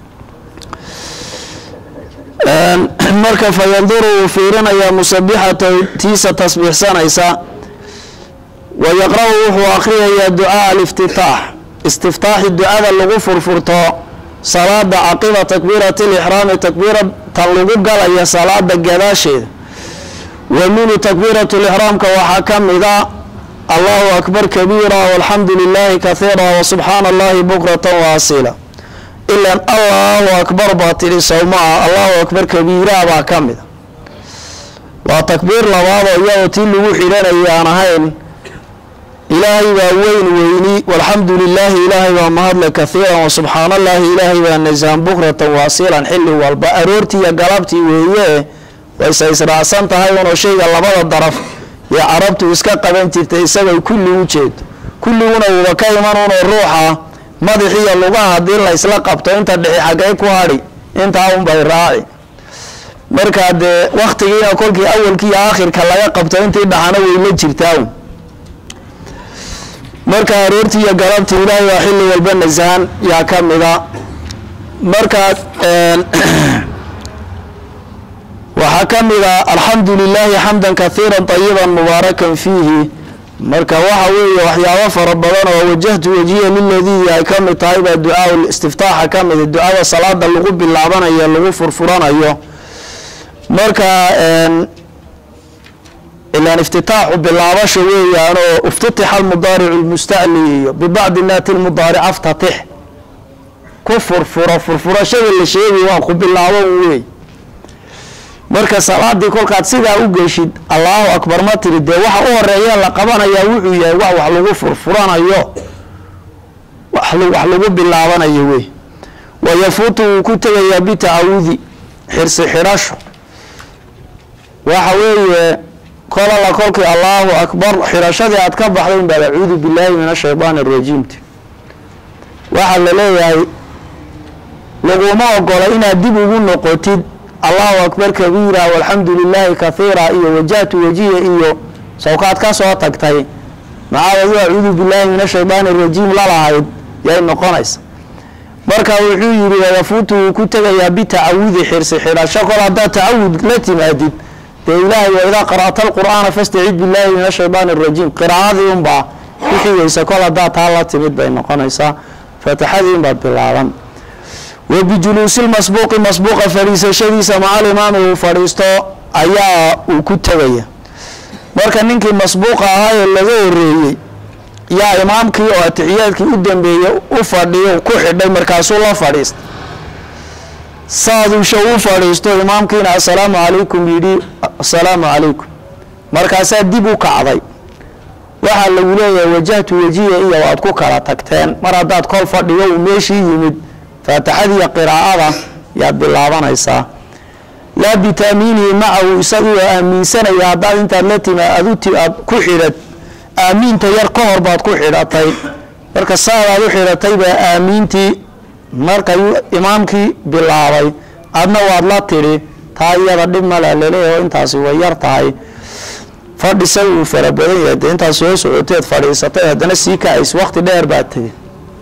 marka fa yanduru uu fiirinayaa musabixatahu tiisa tasbiixsanaysa wa yaqra-u wuxuu akhriyayaa ducaa aliftitaax istiftaaxi ducada lagu furfurto salaada caqiba takbiirati lixraami takbiiratan lagu galaya salaada gadaasheeda wa minhu takbiirat lixraamka waxaa ka mida allahu akbar kabiira walxamdu lilaahi kahiira wasubxaana allahi bukratan waasila ilan allahu akbar baa tidhi sowmaa allahu akbar kabiira baa ka mida waa takbiir labaadoo iyadoo tii lagu xidhanayay aan ahayn ilaahay baa weyn weyni walxamdu lilaahi ilaahay baa mahadle kahiiran wasubxaana allahi ilaahay baa nasaan bukratan waasilan xilli walba aroortii iyo galabtii weeye wayse israacsan tahay unoo shayga labada daraf ee carabtu iska qaban jirtay isagay kulli u jeedo kulliguna uuba ka iman unoo ruuxa madaxiiyo lugaha haddii la isla qabto inta dhixi xaggay ku hadhi intaa unbay raaci markaa dee waktigiina kolkii awalkii iyo aakhirka laga qabto intii dhaxana way la jirtaa marka aroortii iyo galabtii ilaahay waa xilli walba nasahan yaa ka mida marka waxaa ka mida alxamdu lilaahi xamdan kahiira طayiba mubaarakan fiihi marka waxa weeye waxyaabo fara badan oo wajahtu wajiya liladii ay ka mid tahay baa ducaa istiftaaxa ka mida ducada salaada lagu bilaabanayo lagu furfuranayo marka ilaan iftitaaxu bilaabasha weeyaan oo iftitixa almudaaricu lmustacli iyo bibacdi naati lmudaaric aftatix ku furfuro furfurashada la sheegay waa ku bilaabo wey marka salaadii kolkaad sidaa u geshid allahu akbar ma tiri dee waxa u horeeya la qabanayaa wuxuu yahay wax wax lagu furfuranayo wax lagu bilaabanayo wey wayafuutu wuu ku tegayaa bitacawudi xirsi xidhasho waxa weeye kolala kolkii allahu akbar xidhashadii aad ka baxday in baad acuudu billaahi min ashaytaan arajiimti waxaa la leeyahay laguma ogola inaad dib ugu noqotid allahu akbar kabiira walxamdu lilaahi kahiira iyo wajahtu wajiya iyo sawkaad ka soo tagtay macaadadu acuudu billaahi min ashaytaan arajiim lalahayd yay noqonaysa marka wuxuu yihi wayafuutu wuu ku tegayaa bitacawudi xirsi xidhasho kol haddaad tacawud la timaadid dee ilaahay wa idaa qara'ta alqur'aana fastacid billaahi min ashaytaan arajiim qiraa'adii unbaa ku xigaysa kol haddaad taa la timid bay noqonaysaa faatixadii unbaad bilaaban wa bijuluusi lmasbuuqi masbuuqa fadhiisashadiisa macal imaami uu fadhiisto ayaa uu ku tegaya marka ninkii masbuuqa ahaa ee laga horeeyey yaa imaamkii oo atixiyaadkii u dambeeyey u fadhiyo ku xidhay markaasuu la fadhiista saadusha u fadhiisto imaamkiina assalaamu calaykum yidhi assalaamu calaykum markaasaa dib u kacday waxaa lagu leeyahay wajahtu wajiya iyo waad ku kala tagteen mar haddaad kol fadhigo uu meeshii yimid faatixadiiyo qiraa'ada yaad bilaabanaysaa laa bitaamiinihi macahu isagoo aaminsanaya haddaad intaad la timi aad aad ku xidhat aamiinta yar ka hor baad ku xidhatay marka saadaad u xidhatay baa aamiintii markayuu imaamkii bilaabay adna waad la tidhi taa iyada dhib male laleeyaho intaasi way yar tahay fadhisa uu fara badan yahay dee intaad soo socoteed fadhiisatay haddana sii kacays waqti dheer baad tegay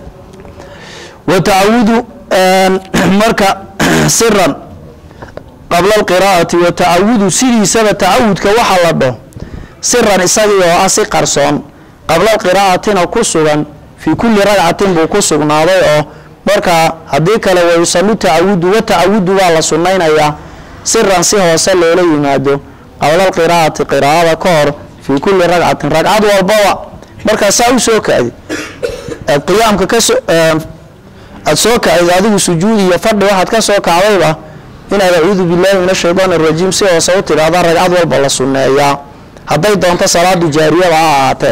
wa tacawudu marka siran qabla alqiraa'ati wa tacawudu sidiisaba tacawudka waxa la dhaho siran isagii oo ah si qarsoon qabla alqiraa'atina ku sugan fii kulli ragcatin buu ku sugnaaday oo marka haddii kale wayusanu tacawudu wa tacawudu baa la sunnaynayaa siran si hoose loola yimaado qabla alqiraa'ati qiraa'ada ka hor fii kulli ragcatin ragcad walbaba markaa saa u soo kacdi aad qiyaamka kasoo aada soo kacday adigu sujuud iyo fadhi waxaad ka soo kacdayba inaad acuudu billaahi min ashaytaan arajiim si hoose u tidhaahda ragcad walba la sunneeyaa hadday doonto salaadu jaariyada ha ahaatee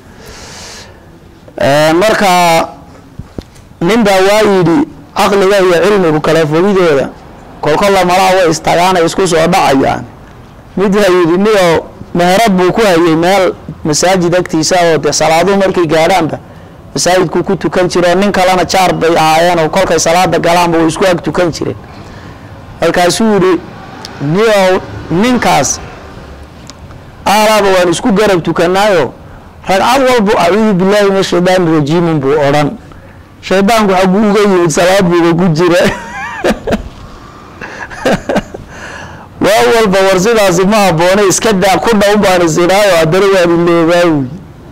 marka nin baa waa yidhi caqliga iyo cilmigu kala fogidooda kolkolla malaha way istagaanay isku soo dhacayaan mid baa yidhi nio meherad buu ku hayay meel masaajid agtiisa oo de salaaduhu markay gaadhaanba masaajidku ku tukan jireen nin kalena jaar bay ahaayeen oo kolkay salaada galaanba way isku ag tukan jireen markaasuu yidhi nio ninkaas aalaaba waan isku garab tukanaayo ragcad walbu acuudu billaahi min ashaydaani rajiimin buu odhan shaydaanku xaguu uga yimid salaad buuba ku jira waa walba war sidaasi ma habboone iska daa ku dhow baan isinaayo haddana waan iloobaawi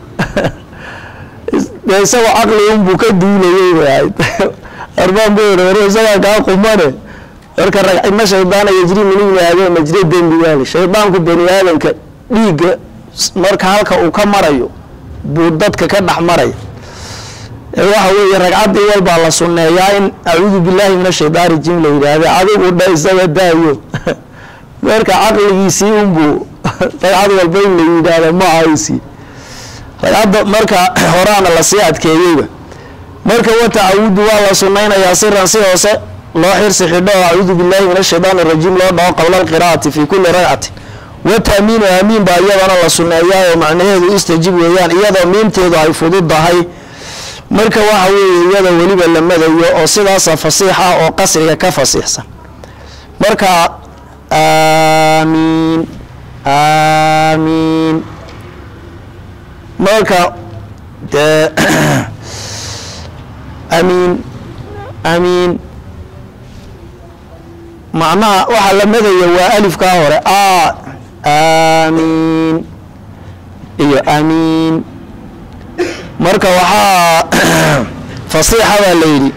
dee isagoo caqli unbuu ka duulayay bay ahayd arbaan bay war isagaa kaa qumane marka ragcidna shaydaana yajri min ibni aadama majri dembigaali shaydaanku bani aadamka dhiigga marka halka uu ka marayo buu dadka ka dhex maraya waxa weeye ragcaddii walbaa la sunneeyaa in acuudu billaahi min ashaytaan rajiim la yidhaahda adigu dha isaga daayo marka caqligiisii unbuu ragcad walba in la yidhaahda ma ahaysi ragcadda marka horaana lasii adkeeyeyba marka wa tacawudu waa la sunnaynayaa siran si hoose loo xirsi xidho oo acuudu billaahi min ashaytaan arajiim loo dhaho qabla alqiraa'ati fii kulli ragcatin wa taamiinu aamiin baa iyadana la sunneeyaa oo macnaheedu istajib weeyaan iyadoo miimteedu ay fududdahay marka waxa weeye iyada weliba la madayo oo sidaasa fasiix ah oo qasriga ka fasiixsan marka aamiin aamiin marka dee amiin amiin macnaha waxaa la madaya waa alifkaa hore a amiin iyo amiin marka waxaa fasiixa baa la yidhi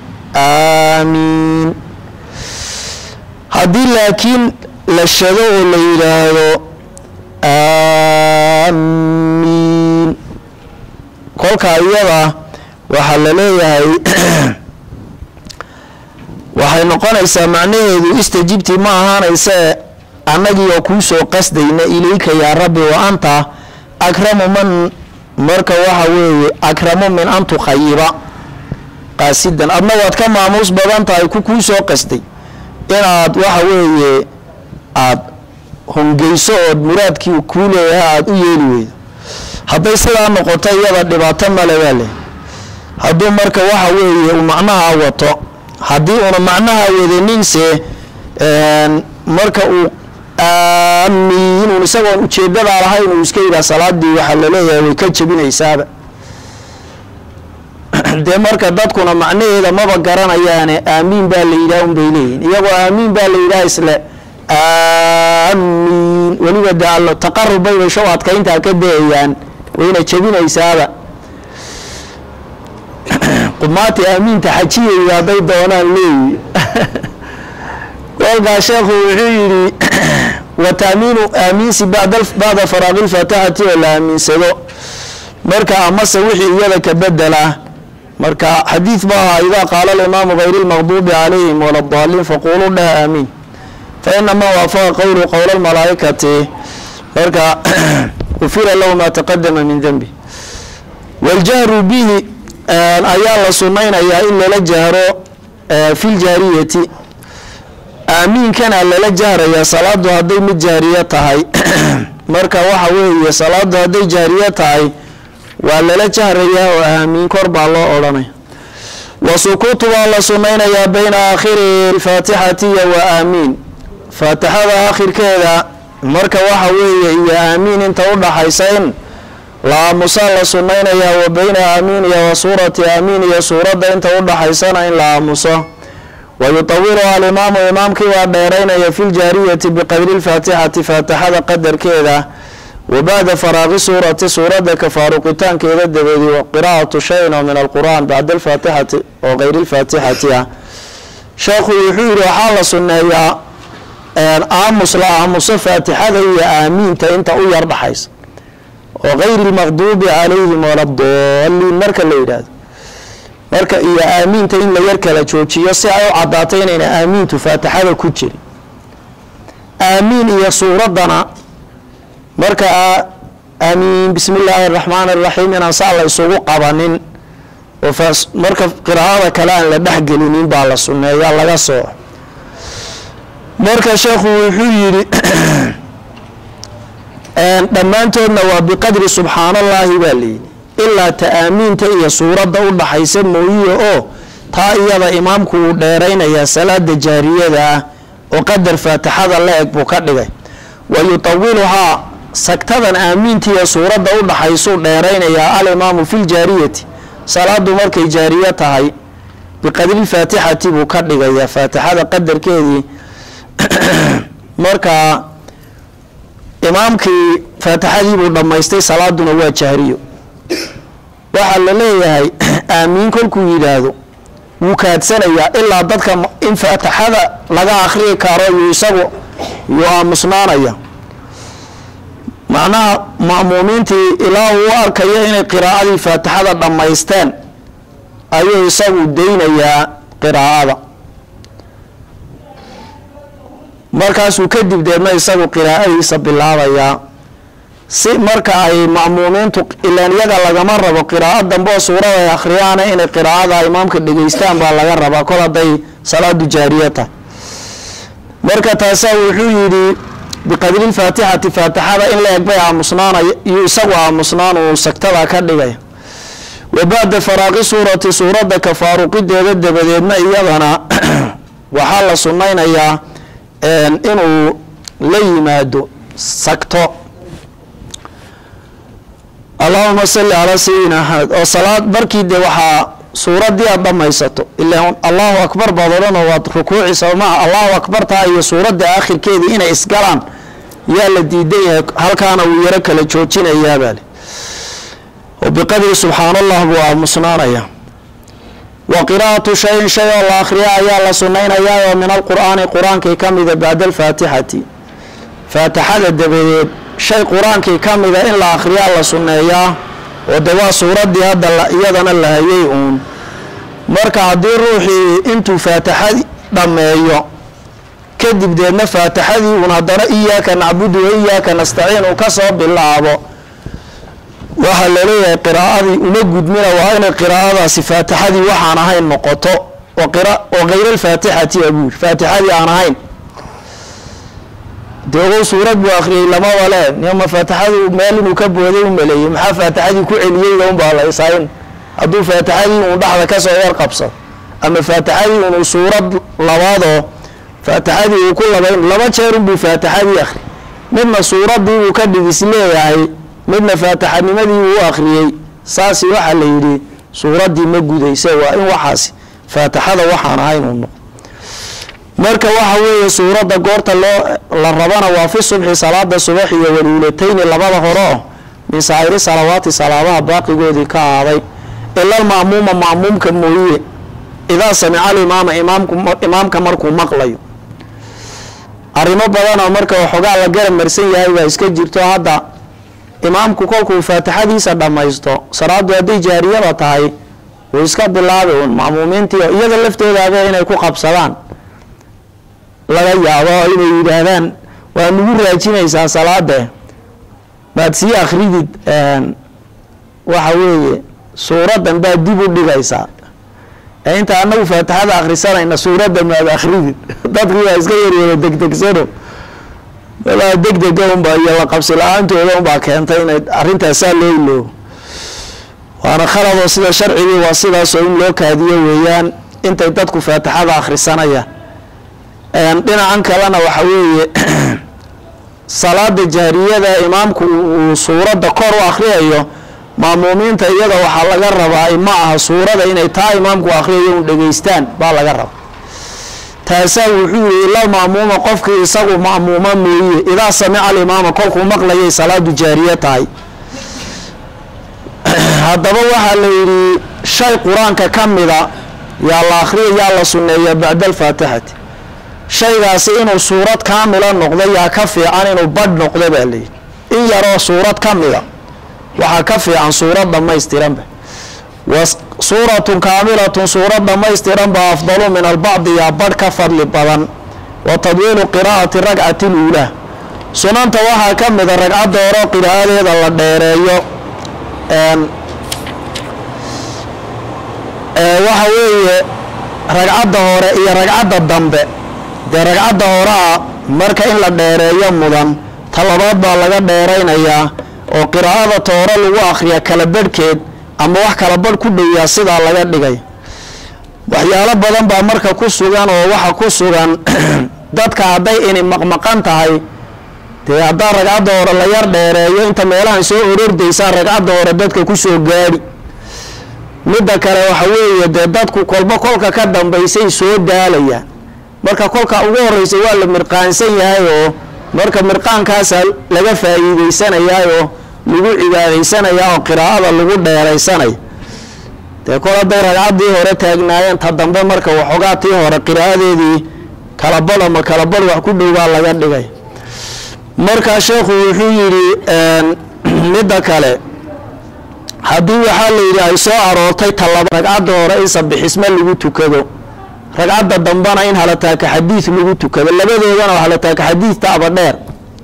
amiin haddii laakiin la shado oo la yidhaahdo amiin kolkaa iyada waxaa la leeyahay waxay noqonaysaa macnaheedu istajibti ma ahaanayse annagii oo kuu soo qasdayna ilayka yaa rabbi wa anta akramu man marka waxa weeye akramu min an tukhayiba qaasidan adna waad ka maamuus badan tahay ku kuu soo qasday inaad waxa weeye aada hongeyso ood muraadkii kuu leeyahay aada u yeeli weydo hadday sidaa noqoto iyada dhibaato male baa leh hadduu marka waxa weeye uu macnaha wato haddii una macnaha wadaninse marka uu aamiin isagoon ujeedadaa lahayn uu iska yidhaha salaadii waxaa laleeyahay way ka jebinaysaaba dee marka dadkuna macnaheeda maba garanayaane aamiin baa la yidhaha un bay leeyihin iyagoo aamiin baa la yidhaha isle aamiin weliba de allo taqarub bay basho adkayntaa ka dayayaan wayna jebinaysaaba qumaati aamiinta xajiyayda hadday doonaan leeyi kolkaa sheekhu wuxuu yidhi wa taamiinu aamiinsi bacda faraaqi lfaatixati oo la aamiinsado marka amase wixii iyada ka bedela marka xadiid ba ahaa idaa qaala alimaamu hayr lmaqduubi calayhim wala daaliin faquluu dheh aamiin fa inamaa waafaqa qowlu qowla lmalaa'ikati marka ufira lahu maa taqadama min denbi waljahru bihi ayaa la sunaynayaa in lala jahro fi ljaariyati aamiinkana lala jahrayaa salaadu hadday mid jaariye tahay marka waxa weeye salaadu hadday jaariye tahay waa lala jahrayaa oo aamiin kor baa loo odhanaya wa sukuutu baa la sunaynayaa bayna aakhiri alfaatixati iyo wa aamiin faatixada aakhirkeeda marka waxa weeye iyo aamiin inta udhaxaysa in la aamusaa la sunaynayaa wa bayna aamiin iyo wa suurati aamiin iyo suuradda inta udhaxaysana in la aamuso wa yutawiluha alimaamu imaamkii waa dheeraynaya fi ljaariyati biqadri lfaatixati faatixada qadarkeeda wa bacda faraaqi suurati suuradda ka faaruqitaankeeda dabeedi wa qiraa'atu shayin oo min alqur'an bacda alfaatixati oo kayri lfaatixati ah sheekhu wuxuu yihi waxaa la sunneeyaa aamus la aamuso faatixada iyo aamiinta inta u yar dhaxaysa oo kayri lmaqduubi calayhim wala daliin marka la yidhaahdo marka iyo aamiinta in la yar kala joojiyo si ay u cadaato inayna aamiintu faatixada ku jirin aamiin iyo suuraddana marka aamiin bismi illaahi araxmaan araxiim inaan saa la isugu qabanin oo marka qiraa'ada kale aan la dhexgelinin baa la sunneeya laga soo marka sheekhu wuxuu yidhi dhammaantoodna waa biqadri subxaanallaahi baa layidhi ilaa ta-aamiinta iyo suuradda u dhaxaysa mooyiye oo taa iyada imaamku uu dheeraynayaa salaada jaariyada ah oo qadar faatixada la eg buu ka dhigay wa yutawiluhaa sagtadan aamiinta iyo suuradda u dhaxaysuu dheeraynayaa alimaamu fi ljaariyati salaadu markay jaariye tahay biqadrilfaatixati buu ka dhigayaa faatixada qadarkeedii marka imaamkii faatixadii buu dhammaystay salaaduna waa jahriyo waxaa la leeyahay aamiin kolkuu yidhaahdo wuu kaadsanayaa ilaa dadka in faatixada laga akhriyi karo yuu isagu yuu aamusnaanaya macnaha ma'muumiintii ilaa uu arkayo inay qiraa'adii faatixada dhammaysteen ayuu isagu daynayaa qiraa'ada markaasuu kadib deedna isagu qiraa'adiisa bilaabayaa si marka ay ma'muumiintu ilaan iyaga lagama rabo qiraa'o dambe oo suurada ay akhriyaana inay qiraa'ada imaamka dhegaystaan baa laga rabaa kol hadday salaadu jaariya tahay marka taasaa wuxuu yidhi biqadri lfaatixati faatixada in la eg bay aamusnaanay iyo isagu aamusnaan uu sagtada ka dhigaya wa bacda faraaqi suurati suuradda ka faaruqideeda dabadeedna iyadana waxaa la sunnaynayaa inuu la yimaado sagto allahuma salli calaa sayidina axmed oo salaad markii dee waxaa suuraddii aad dhammaysato ilaa allahu akbar baad odhanoo waad rukuuci soomaa allahu akbar taa iyo suuradda aakhirkeedii inay isgalaan yaa la diidan yahay halkaana wuu yaro kala joojinayaabale oo biqadri subxaan allah buu aamusnaanaya wa qiraa'atu shayin shay oo la akhriya ayaa la sunnaynayaa oo min alqur'aani qur-aankii ka mida bacda alfaatixati faatixada dabadeed shay qur-aankii ka mida in la akhriyaa la sunneeyaa oo de waa suuraddii hadda iyadana la hayay uun marka haddii ruuxii intuu faatixadi dhammeeyo kadib deedna faatixadii uun haddana iyaaka nacbudu wa iyaaka nastaciin uu kasoo bilaabo waxaa laleeyahay qiraa'adii uma gudmina waa inay qiraa'adaasi faatixadii waxaan ahayn noqoto oo kayr-alfaatixati abuur faatixadii aan ahayn dee ogow suurad buu akhriyey lamaba le nima faatixadii meel inuu ka booday u maleeyey maxaa faatixadii ku celiyeyda unbaa la isayn hadduu faatixadii uun dhexda kasoo yar qabsado ama faatixadii unu suurad labaadoo faatixadii uu ku labayn laba jeer unbuu faatixadii akhri midna suuraddii uu ka dhigis leeyahay midna faatixanimadii uu akhriyey saasi waxaa la yidhi suuraddii ma gudayse waa in waxaasi faatixada waxaan ahayn uu noqo marka waxa weeye suuradda goorta loo la rabana waa fi subxi salaada subax iyo waluulatayni labada hore oo min saa'iri salawaati salaabaha baaqigoodii ka ahaaday ila alma'muuma ma'muumka mooye idaa samica alimaama imaamku imaamka markuu maqlayo arrimo badanoo marka waxoogaa la garab marsan yahay baa iska jirto hadda imaamku kolkuu faatixadiisa dhammaysto salaadu hadday jaariyaba tahay wuu iska bilaabi uun ma'muumiintii iyada laftoodaaba inay ku qabsadaan laga yaabo inay yidhaahdaan waa nagu raajinaysaa salaade maad sii akridid waxa weeye suuraddan baad dib u dhigaysaa ee inta anagu faatixada akhrisanayna suuradda maad akridid dadkii waa iska yaryeeda degdegsano walaa degdega unbaa iyo la qabsi la-aantooda unbaa keentay inay arrintaasaa loo iloobo waana khaladoo sida sharcigii waa sidaasoo in loo kaadiyo weeyaan intay dadku faatixada akhrisanayaan dhinacan kalena waxa weeye salaada jahriyada imaamku uu suuradda kor u akhriyayo maamuumiinta iyada waxaa laga rabaa ma aha suurada inay taa imaamku akhriyayo un dhegeystaan baa laga rabaa taasaa wuxuu yihi ila maamuuma qofkii isagu ma'muuma mooye idaa samica alimaama kolkuu maqlayay salaadu jaariye tahay haddaba waxaa la yidhi shay qur-aanka ka mida yaa la akhriya yaa la sunneeya bacda alfaatixati shaygaasi inuu suurad kaamila noqdo yaa ka fiican inuu badh noqdo baa layidhi in yaroo suurad ka mida waxaa ka fiican suurad dhammaystiranba wa suuratun kaamilatun suurad dhammaystiran baa afdalu min albacdi yaa badh ka fadli badan wa tadwiilu qiraa'ati ragcati luulaa sunanta waxaa ka mida ragcadda horo qiraa'adeeda la dheereeyo waxa weeye ragcadda hore iyo ragcadda dambe dee ragcadda horaa marka in la dheereeyo mudan talabaad baa laga dheeraynayaa oo qiraa'ada toore lagu akhriya kala badhkeed ama wax kala badh ku dhowiyaa sidaa laga dhigay waxyaalo badan baa marka ku sugan oo waxa ku sugan dadka hadday ini maqmaqan tahay dee haddaa ragcadda hore la yar dheereeyo inta meelahan soo orordaysaa ragcadda hore dadka kusoo gaadhi midda kale waxa weeye dee dadku kolba kolka ka dambaysay soo daalayaan marka kolka ugu horeysa waa la mirqaansan yahay oo marka mirqaankaasa laga faa'iideysanayaa oo lagu cibaadaysanayaa oo qiraa'ada lagu dheeraysanaya dee kol hadday ragcaddii hore taagnaayeen ta dambe marka waxoogaa tii hore qiraa'adeedii kalabad ama kalabad wax ku dhow baa laga dhigay marka sheekhu wuxuu yidhi midda kale haddii waxaa la yidhi ay soo aroortay talaba ragcadda hore in sabixisme lagu tukado ragcadda dambena in halataaka xadiid lagu tukado labadoodana halataaka xadiidtaaba dheer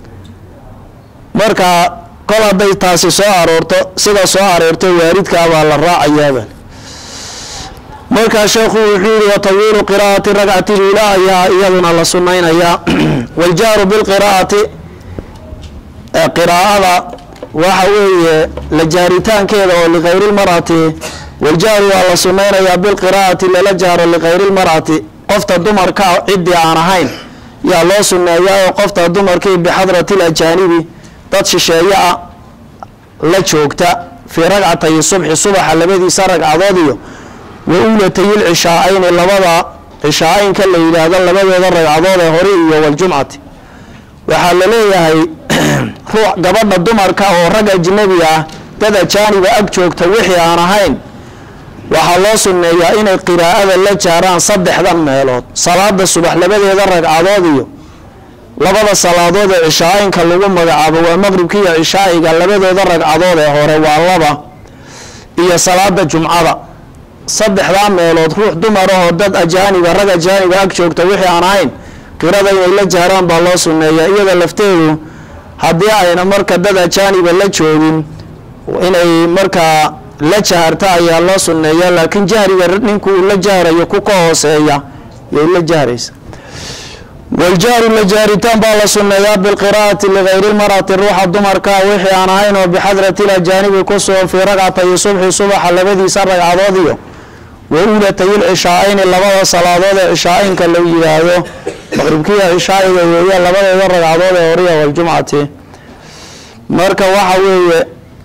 marka kol hadday taasi soo aroorto sida soo aroortay waaridkaabaa la raacayaaba markaa sheekhu wuxuu yihi watawiilu qiraa'ati ragcati lula ayaa iyaduna la sunaynayaa waljaaru bilqiraa'ati qiraa'ada waxa weeye la jaaritaankeeda oo likayri lmar'ati waljaaru waa la sunaynayaa bilqiraa'ati lala jaaro likayri lmar'ati qofta dumarka ciddii aan ahayn yaa loo suneeyaa oo qofta dumarkii bixadrati lajaanibi dad shisheeye ah la joogta fii ragcatayi subxi subaxa labadiisa ragcadood iyo wa uulatayil cishaa-ayni labada cishaa-aynka la yidhaahdo labadooda ragcadood ee hore iyo waljumcati waxaa la leeyahay ruux gabadha dumarka oo rag ajnabi ah dad ajaaniba ag joogta wixii aan ahayn waxaa loo sunneeyaa inay qiraa'ada la jaaraan saddexdan meelood salaada subax labadeeda ragcadood iyo labada salaadood ee cishaa-aynka lagu magacaabo waa maqribka iyo cishaa'iga labadooda ragcadood ee hore waa laba iyo salaada jumcada saddexdaa meelood ruux dumar ahoo dad ajaaniba rag ajaaniba ag joogta wixii aan ahayn qirada inay la jaaraan baa loo sunneeyaa iyada lafteedu haddii ayna marka dad ajaaniba la joogin inay markaa la jaharta ayaa loo sunneeyaa laakiin jahriga ninku uu la jahrayo ku ka hooseeya yay la jahraysa waljahru la jaaritaan baa la sunneeyaa bilqiraa'ati ligayri lmarati ruuxa dumarkaa wixii aan ahayn oo bixadrati lajaanibi ku sugan fii ragcatayi subxi subaxa labadiisa ragcadood iyo wa uulatayil cishaa-ayni labada salaadood ee cishaa-aynka la yidhaahdo maqribkiya cishaa'iga weeye labadooda ragcadood ee horiya waljumcati marka waxa weeye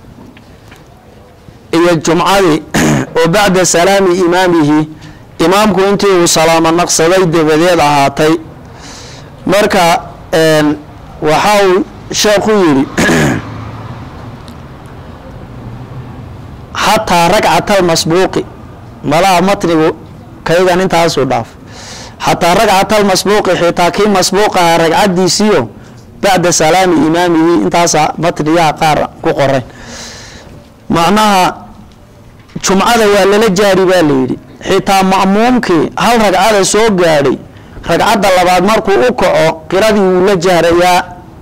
iyo jumcadii oo bacda salaami imaamihi imaamku intii uu salaamo naqsaday dabadeed ahaatay marka waxa uu sheekhu yidhi xataa ragcatal masbuuqi malaha matnigu kaygan intaasuu dhaaf xataa ragcatal masbuuqi xitaa kii masbuuqaha ragcadiisiyo bacda salaami imaamihi intaasa matniyaha qaar ku qorayn macnaha jumcada waa lala jaari baa layidhi xitaa ma'muumkii hal ragcada soo gaadhay ragcadda labaad markuu u kaco qiradii wuu la jahrayaa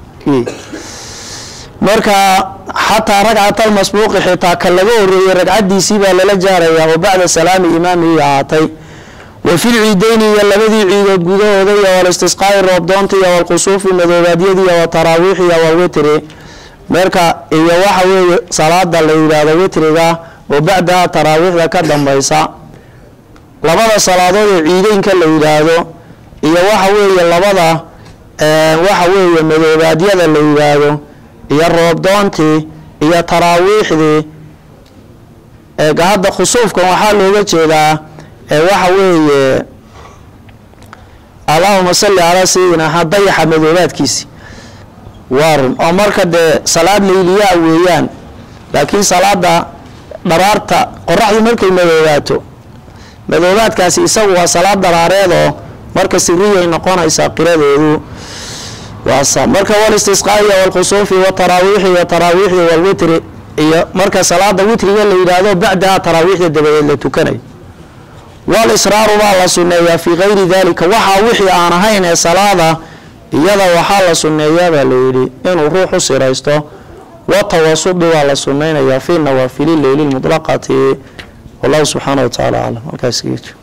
marka xataa ragcatal masbuuqi xitaa ka laga horeeyey ragcadiisii baa lala jahrayaa oo bacda salaami imaamihi ahaatay wa fil ciideyni iyo labadii ciidood gudahooda iyo walistisqaa'i roobdoonta iyo walqusuufi madoobaadyadii iyo wataraawiixi iyo walwitri marka iyo waxa weeye salaada la yidhaahdo witriga oo bacdaha taraawiixda ka dambaysa labada salaadood ee ciideynka la yidhaahdo iyo waxa weeye labada waxa weeye madoobaadyada la yidhaahdo iyo roobdoontii iyo taraawiixdii hadda khusuufkan waxaa looga jeedaa waxa weeye allahuma salli calaa sayidina dayaxa madoobaadkiisi waa run oo marka dee salaad layliyaa weeyaan laakiin salaada dharaarta qoraxdu markay madoobaato madoobaadkaasi isagu waa salaad daraareedoo marka siriyay noqonaysaa qiradeedu waasa marka walistisqaa iyo walkhusuufi wataraawiixi iyo taraawiixdi walwitri iyo marka salaada witriga la yidhaahdo bacdaha taraawiixda dabadeed la tukanayo walisraaru baa la sunneeyaa fii kayri dalika waxaa wixii aan ahayn ee salaada iyada waxaa la sunneeyaa baa layidhi inuu ruux u siraysto watawasudu waa la sunnaynayaa fii nawaafili leyli lmutlaqati wallahu subxaana wa tacaala aclam halkaas